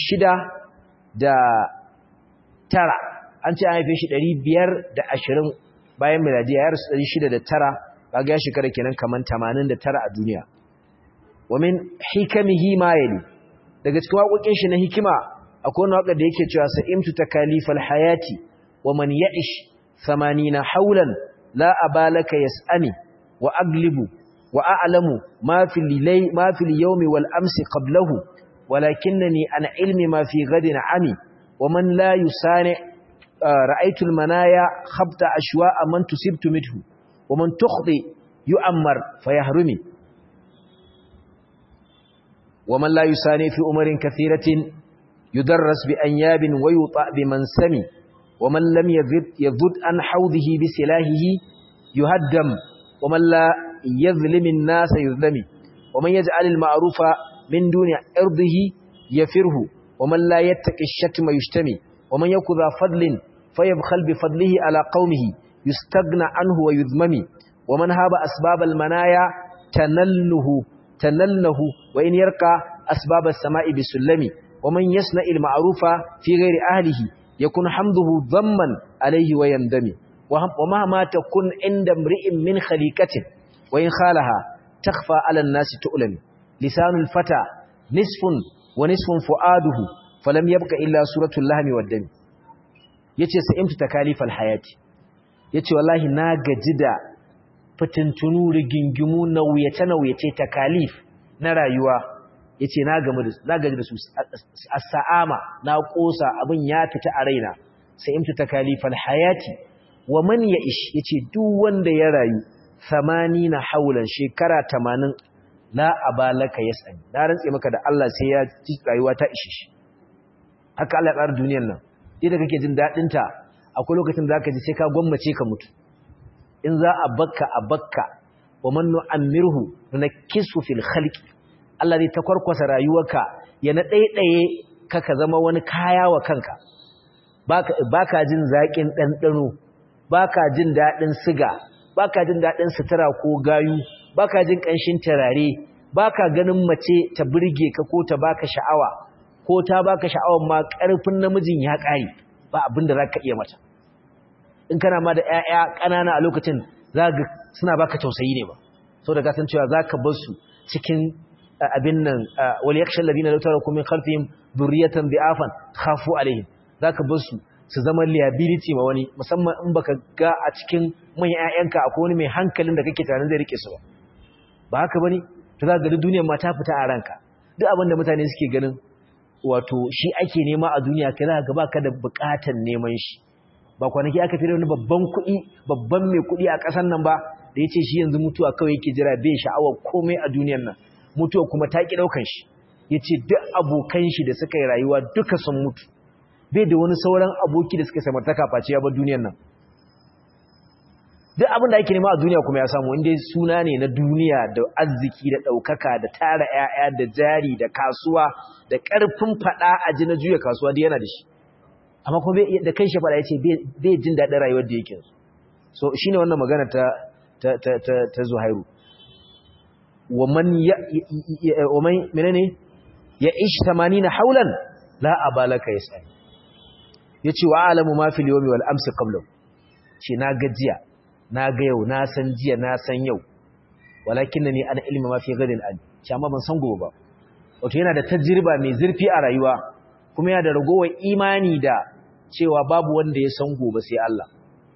A: 600 da tara an ce an haife shi ɗari biyar da ashirin bayan miladiya ya rasu ɗari shida da tara kaga ya shekara kenan kaman tamanin da tara a duniya wa min hikamihi ma yali daga cikin waƙoƙin shi na hikima akwai wani waƙar da yake cewa sa'imtu takalifal hayati wa man ya'ish thamanina haulan la abalaka yas'ani wa aglibu wa a'lamu ma fil lay ma fil yawmi wal amsi qablahu walakinnani an ilmi ma fi ghadin ami ومن لا يسانع رأيت المنايا خبط أشواء من تسبت منه ومن تخطي يؤمر فيهرمي ومن لا يسانع في أمر كثيرة يدرس بأنياب ويطأ بمنسم ومن لم يذد, يذد عن حوضه بسلاهه يهدم ومن لا يظلم الناس يظلم ومن يجعل المعروف من دون أرضه يفره ومن لا يتقي الشتم يشتمي ومن يكو ذا فضل فيبخل بفضله على قومه يستغنى عنه ويذمم ومن هاب أسباب المنايا تنله tanallahu wa in yarqa asbab as-sama'i bisullami wa man yasna' al-ma'rufa fi ghairi ahlihi yakun hamduhu dhamman alayhi wa yandami wa mahma takun inda imri'in min khaliqatin wa in khalaha takhfa 'ala an-nasi tu'lami lisanul fata nisfun wa nisfun fu'aduhu falam yabqa illa suratul lahmi wad-dami yace sa'imtu takalifal hayati yace wallahi na gaji da fitintunu rigingimu nauyace nauyace takalif na rayuwa yace na gamu da na gaji da su as-sa'ama na kosa abin ya fita a raina sa'imtu takalifal hayati wa man ya'ish yace duk wanda ya rayu 80 haulan shekara 80 la abalaka yasani na rantse maka da Allah sai ya ci rayuwa ta ishe shi haka Allah ya tsara duniyar nan idan kake jin dadin ta akwai lokacin da zaka ji sai ka gwammace ka mutu in za a bakka a bakka wa man nu'ammirhu nunkisu fil khalqi Allah zai takwarkwasa rayuwarka ya na daidaye ka ka zama wani kaya wa kanka baka baka jin zakin dandano baka jin dadin siga baka jin dadin sutura ko gayu baka jin kanshin turare baka ganin mace ta burge ka ko ta baka sha'awa ko ta baka sha'awar ma karfin namijin ya kare ba abin da zaka iya mata in kana ma da ƴaƴa ƙanana a lokacin zaka suna baka tausayi ne ba saboda ka san cewa zaka bar su cikin abin nan wal yakhsha alladhina law taraku min khalfihim dhurriyatan bi'afan khafu alaihim zaka bar su su zama liability ma wani musamman in baka ga a cikin manyan ƴaƴanka akwai wani mai hankalin da kake tunanin zai rike su ba ba haka bane to za ga duk duniyar ma ta fita a ranka duk abin da mutane suke ganin wato shi ake nema a duniya kai za ka ba ka da bukatan neman shi ba kwanaki aka fi wani babban kuɗi babban mai kuɗi a ƙasar nan ba da ya ce shi yanzu mutuwa kawai yake jira bai sha'awar komai a duniyar nan mutuwa kuma ta ƙi ɗaukan shi ya ce duk abokan shi da suka yi rayuwa duka sun mutu bai da wani sauran aboki da suka samartaka face ya bar duniyar nan duk abin da ake nema a duniya kuma ya samu inda suna ne na duniya da arziki da ɗaukaka da tara 'ya'ya da jari da kasuwa da ƙarfin faɗa a ji na juya kasuwa da yana da shi amma kuma da kan shi faɗa ya ce bai jin daɗin rayuwar da yake so shi ne wannan magana ta, ta, ta, ta, ta zuhairu waman ya menene ya ishi tamani na haulan la a balaka ya sani ya ce wa alamu mafi liyomi wal amsi kablau ce na gajiya na ga yau na san jiya na san yau walakin ni ana ilmi ma fi gadin an ce amma ban san gobe ba wato yana da tajriba mai zurfi a rayuwa kuma yana da ragowar imani da cewa babu wanda ya san gobe sai Allah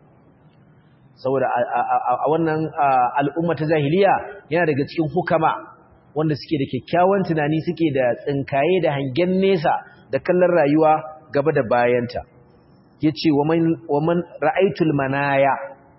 A: saboda a wannan al'umma ta jahiliya yana daga cikin hukama wanda suke da kyakkyawan tunani suke da tsinkaye da hangen nesa da kallon rayuwa gaba da bayanta yace wa man ra'aytul manaya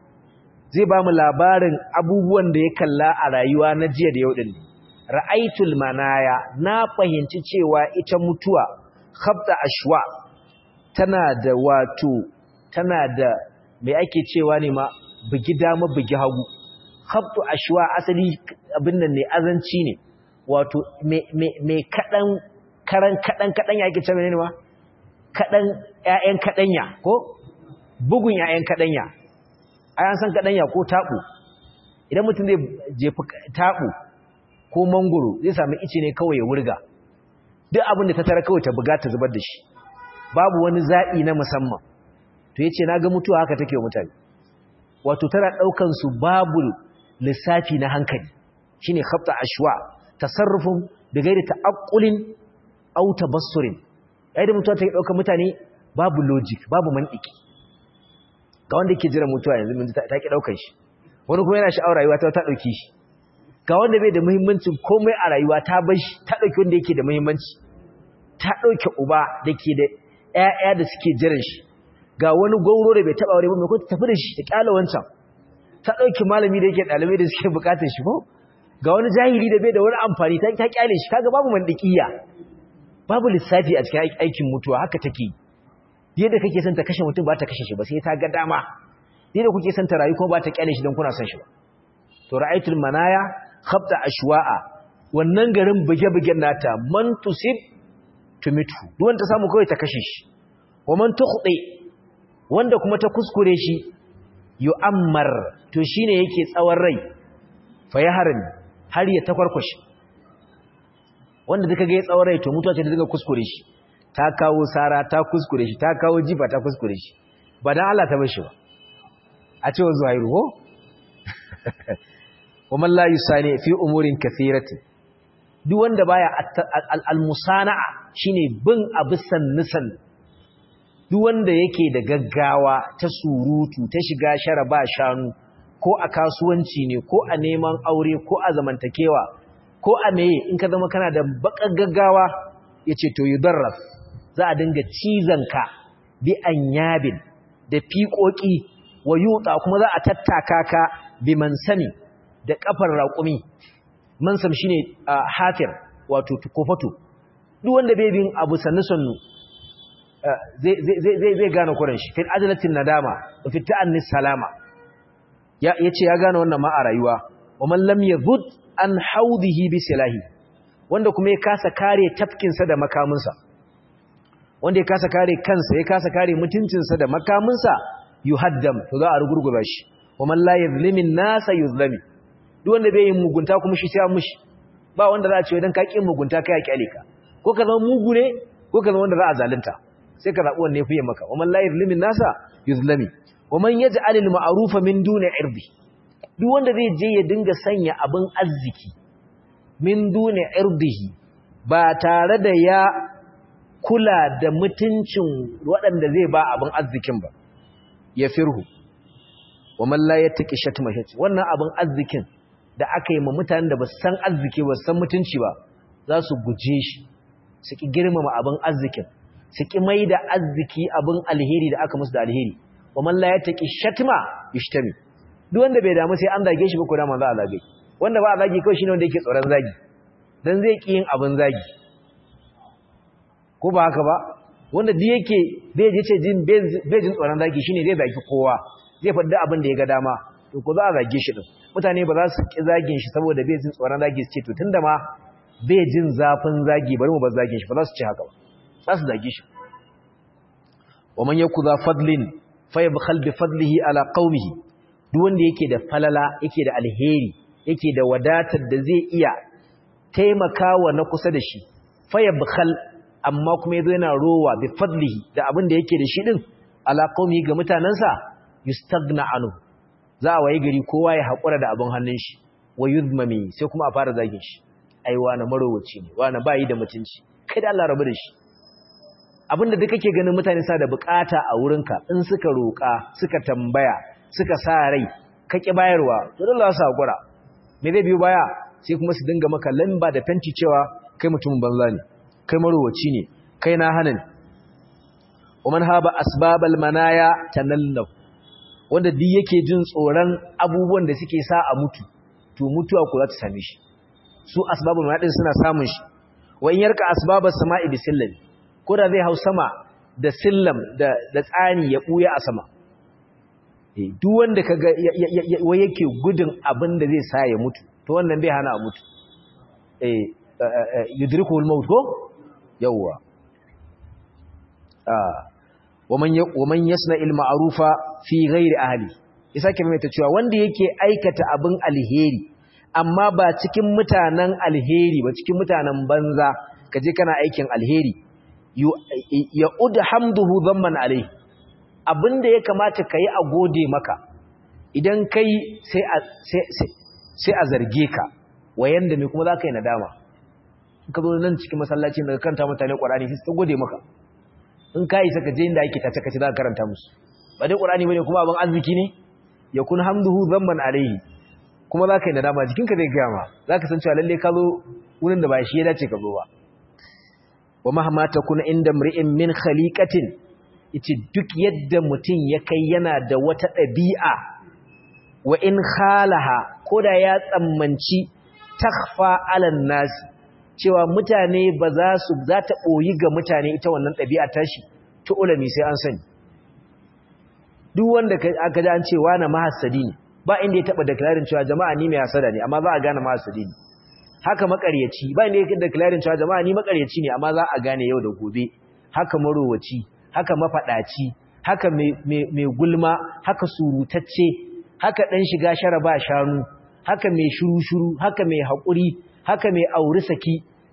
A: zai ba mu labarin abubuwan da ya kalla a rayuwa na jiya da yau din ra'aitul manaya na fahimci cewa ita mutuwa khabda ashwa tana da wato tana da me ake cewa ne ma bugi dama bugi hagu khabdu ashwa asali abin nan ne azanci ne wato me me me kadan karan kadan kadan yake cewa ne ma kadan ƴaƴan kadanya ko bugun ƴaƴan kadanya an san kaɗanya ko taɓo idan mutum zai jefi taɓo ko mangoro zai sami ice ne kawai ya wurga duk abin da ta tara kawai ta buga ta zubar da shi babu wani zaɓi na musamman to ya ce na ga mutuwa haka take wa mutane wato tana ɗaukan su babu lissafi na hankali shi ne hafta ashwa tasarrufin da gaida ta'aƙulin au tabassurin yayin da mutuwa ta ɗaukan mutane babu logic babu mantiki ga wanda yake jira mutuwa yanzu mun ta ki daukar shi wani kuma yana sha'awar rayuwa ta ta dauke shi ga wanda bai da muhimmancin komai a rayuwa ta bar shi ta dauki wanda yake da muhimmanci ta dauke uba dake da ƴaƴa da suke jiran shi ga wani gauro da bai taba aure ba mai ko ta tafi da shi ta kyala wancan ta dauki malami da yake dalibai da suke bukatar shi ko ga wani jahili da bai da wani amfani ta ta kyale shi kaga babu mandikiya babu lissafi a cikin aikin mutuwa haka take yadda kake son ta kashe mutum ba ta kashe shi ba sai ta ga dama yadda kuke son ta rayu kuma ba ta kyale shi don kuna son shi ba to ra'aytul manaya khabta ashwa'a wannan garin buge-bugen nata man tusib tumitu duk wanda ta samu kawai ta kashe shi wa man tukhdi wanda kuma ta kuskure shi yu'ammar to shine yake tsawon rai fa yahrin har ya takwarkwashi wanda duka ga ya tsaurai to mutuwa ce da duka kuskure shi ta kawo sara ta kuskure shi ta kawo jifa ta kuskure shi ba dan Allah ta bar shi ba a cewa zuhairu ko wa man la yusani fi umurin kathirati duk wanda baya al-musana'a shine bin abu sannisan duk wanda yake da gaggawa ta surutu ta shiga shara ba shanu ko a kasuwanci ne ko a neman aure ko a zamantakewa ko a meye in ka zama kana da bakar gaggawa yace to yudarraf za a dinga cizon ka bi anyabin da fiƙoƙi wa yuta kuma za a tattaka ka bi mansami da kafar raƙumi mansam shine hafir wato kofato duk wanda bai bin abu sannu sannu zai gane kuran shi fil ajalatin nadama wa fi ta'annis salama ya yace ya gane wannan ma a rayuwa wa man lam yadhud an haudihi bi silahi wanda kuma ya kasa kare tafkin sa da makamin sa wanda ya kasa kare kansa ya kasa kare mutuncin sa da makamin sa yuhaddam to za a rugurguba shi wa man la yuzlimin nasa yuzlami duk wanda bai yin mugunta kuma shi sai mushi ba wanda za a ce dan ka kin mugunta kai ya kyale ka ko ka zama mugu ne ko ka zama wanda za a zalunta sai ka zabi wanne fiye maka wa man la yuzlimin nasa yuzlami wa man yaj'alul ma'rufa min duni irdi duk wanda zai je ya dinga sanya abin arziki min duni irdihi ba tare da ya kula da mutuncin waɗanda zai ba abin arzikin ba ya firhu wa man la yattaqi shatma shati wannan abin arzikin da aka yi ma mutanen da ba su san arziki ba su san mutunci ba za su guje shi su ki girmama abin arzikin su ki mai da arziki abin alheri da aka musu da alheri wa man la yattaqi shatma yashtami duk wanda bai damu sai an zage shi ba ko da manzo a zage wanda ba a zage kawai shine wanda yake tsoron zagi dan zai ki yin abin zagi ko ba haka ba wanda duk yake bai je ce jin bai jin tsoron zagi shine zai zagi kowa zai faɗi abin da ya ga dama to ko za a zage shi din mutane ba za su ki zagin shi saboda bai jin tsoron zagi su ce to tunda ma bai jin zafin zagi bari mu ba zagin shi ba za su ce haka ba za su zage shi wa man yakuza fadlin fayabkhal bi fadlihi ala qaumihi duk wanda yake da falala yake da alheri yake da wadatar da zai iya taimakawa na kusa da shi fayabkhal amma kuma yazo yana rowa bi fadlihi da abin da yake da shi din ala qaumihi ga mutanansa yustagna anhu za a waye gari kowa ya hakura da abin hannun shi wa yuzmami sai kuma a fara zagin shi ai wani marowaci ne wani bayi da mutunci kai da Allah rabu da shi abinda duk kake ganin mutane sa da bukata a wurinka in suka roƙa suka tambaya suka sa rai ka ki bayarwa to dole su hakura me zai biyo baya sai kuma su dinga maka lamba da fenti cewa kai mutumin banza ne kai marowaci ne kai na hanan ومن هاب اسباب المنايا تنلو wanda duk yake jin tsoron abubuwan da suke sa a mutu to mutuwa ku za ta same shi su asbabul manadin suna samun shi wa in yarka asbabas sama'i bisillam ko da zai hau sama da sillam da da tsani ya buya a sama eh duk wanda kaga wai yake gudun abin da zai sa ya mutu to wannan bai hana a mutu eh yudrikul maut ko yawwa ah waman yasna il ma'rufa fi ghairi ahli isa ke mai ta cewa wanda yake aikata abin alheri amma ba cikin mutanen alheri ba cikin mutanen banza kaje kana aikin alheri ya udhamduhu dhamman alai abinda ya kamata kai a gode maka idan kai sai a sai sai a zarge ka wayanda me kuma zaka yi nadama ka zo nan cikin masallacin daga kanta mutane Qur'ani sai su gode maka in ka isa ka je inda ake tace kace za ka karanta musu ba dai qur'ani bane kuma abin arziki ne yakun hamduhu zamman alaihi kuma za ka yi nadama jikinka zai gaya ma za ka san cewa lalle ka zo wurin da ba shi ya dace ka zo ba wa mahama takuna inda mri'in min khaliqatin yace duk yadda mutum ya kai yana da wata ɗabi'a wa in khalaha koda ya tsammanci takhfa alan nasi cewa mutane ba za su za ta ɓoyi ga mutane ita wannan ɗabi'a tashi ta ulami sai an sani duk wanda aka ji an ce na mahassadi ne ba inda ya taɓa declaring cewa jama'a ni mai hasada ne amma za a gane mahassadi ne haka makaryaci ba inda ya declaring cewa jama'a ni makaryaci ne amma za a gane yau da gobe haka marowaci haka mafaɗaci haka mai gulma haka surutacce haka ɗan shiga shara ba shanu haka mai shuru-shuru haka mai haƙuri haka mai auri saki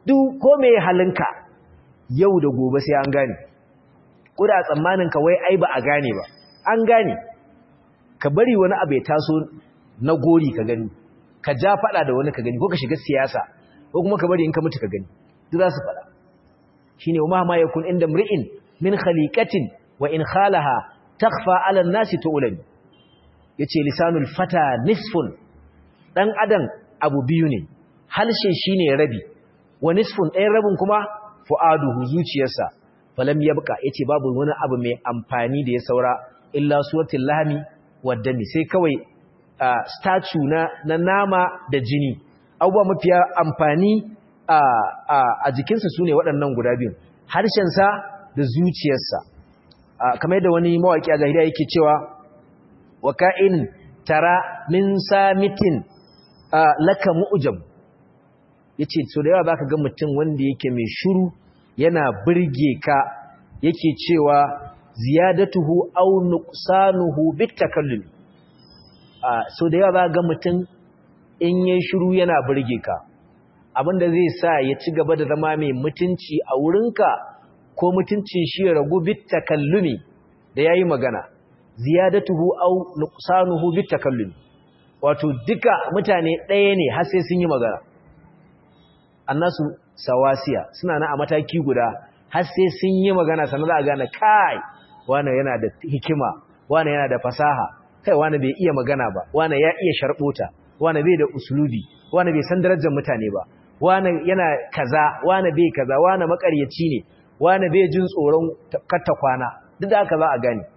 A: duk ko me halinka yau da gobe sai an gane kuda tsammanin ka wai ai ba a gane ba an gane ka bari wani abu ya taso na gori ka gani ka ja fada da wani ka gani ko ka shiga siyasa ko kuma ka bari in ka mutu ka gani duk za su fada shine wa ma yakun inda mri'in min khaliqatin wa in khalaha takhfa 'ala an-nasi tu'lam yace lisanul fata nisfun dan adam abu biyu ne halshe shine rabi wa nisfun ɗayan rabin kuma fu'aduhu zuciyarsa falam yabqa yace babu wani abu mai amfani da ya saura illa suwatul lahmi waddami sai kawai statue na na nama da jini abubuwa mafiya amfani a jikinsa sune waɗannan guda biyu harshensa da zuciyarsa kamar da wani mawaki a zahiriya yake cewa wa ka'in tara min samitin laka mu'jam yace so da yawa zaka ga mutum wanda yake mai shiru yana burge ka yake cewa ziyadatuhu aw nuqsanuhu bitakallum so da yawa zaka ga mutum in yayin shiru yana burge ka abinda zai sa ya ci gaba da zama mai mutunci a wurinka ko mutuncin shi ya ragu bitakallumi da yayi magana ziyadatuhu aw nuqsanuhu bitakallumi wato duka mutane ɗaya ne har sai sun yi magana annasu sawasiya suna na a mataki guda har sai sun yi magana sannan za a gane kai wani yana da hikima wani yana da fasaha kai wani bai iya magana ba wani ya iya sharbota wani bai da usulubi wani bai san darajar mutane ba wani yana kaza wani bai kaza wani makaryaci ne wani bai jin tsoron katta kwana duk da haka za a gane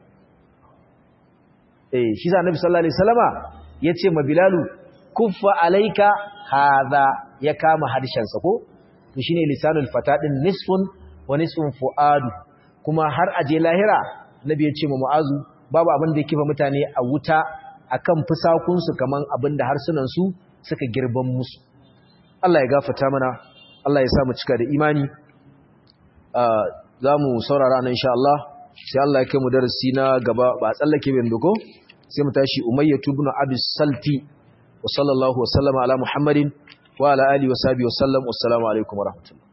A: eh shi sa annabi sallallahu alaihi wasallama yace ma bilalu kuffa alaika hadha ya kama harshensa ko to shine lisanul fata din nisfun wa nisfun fuadu kuma har aje lahira nabi ya ce ma mu'azu babu abin da yake fa mutane a wuta akan fusakun su kaman abin da harsunan su suka girban musu Allah ya gafarta mana Allah ya sa mu cika da imani za mu saurara nan insha Allah sai Allah ya kai mu darasi na gaba ba tsallake bin duko sai mu tashi umayyatu ibn abi salti wa sallallahu wa sallama ala muhammadin wa ala alihi wa sahbihi wa sallam wassalamu alaikum wa rahmatullah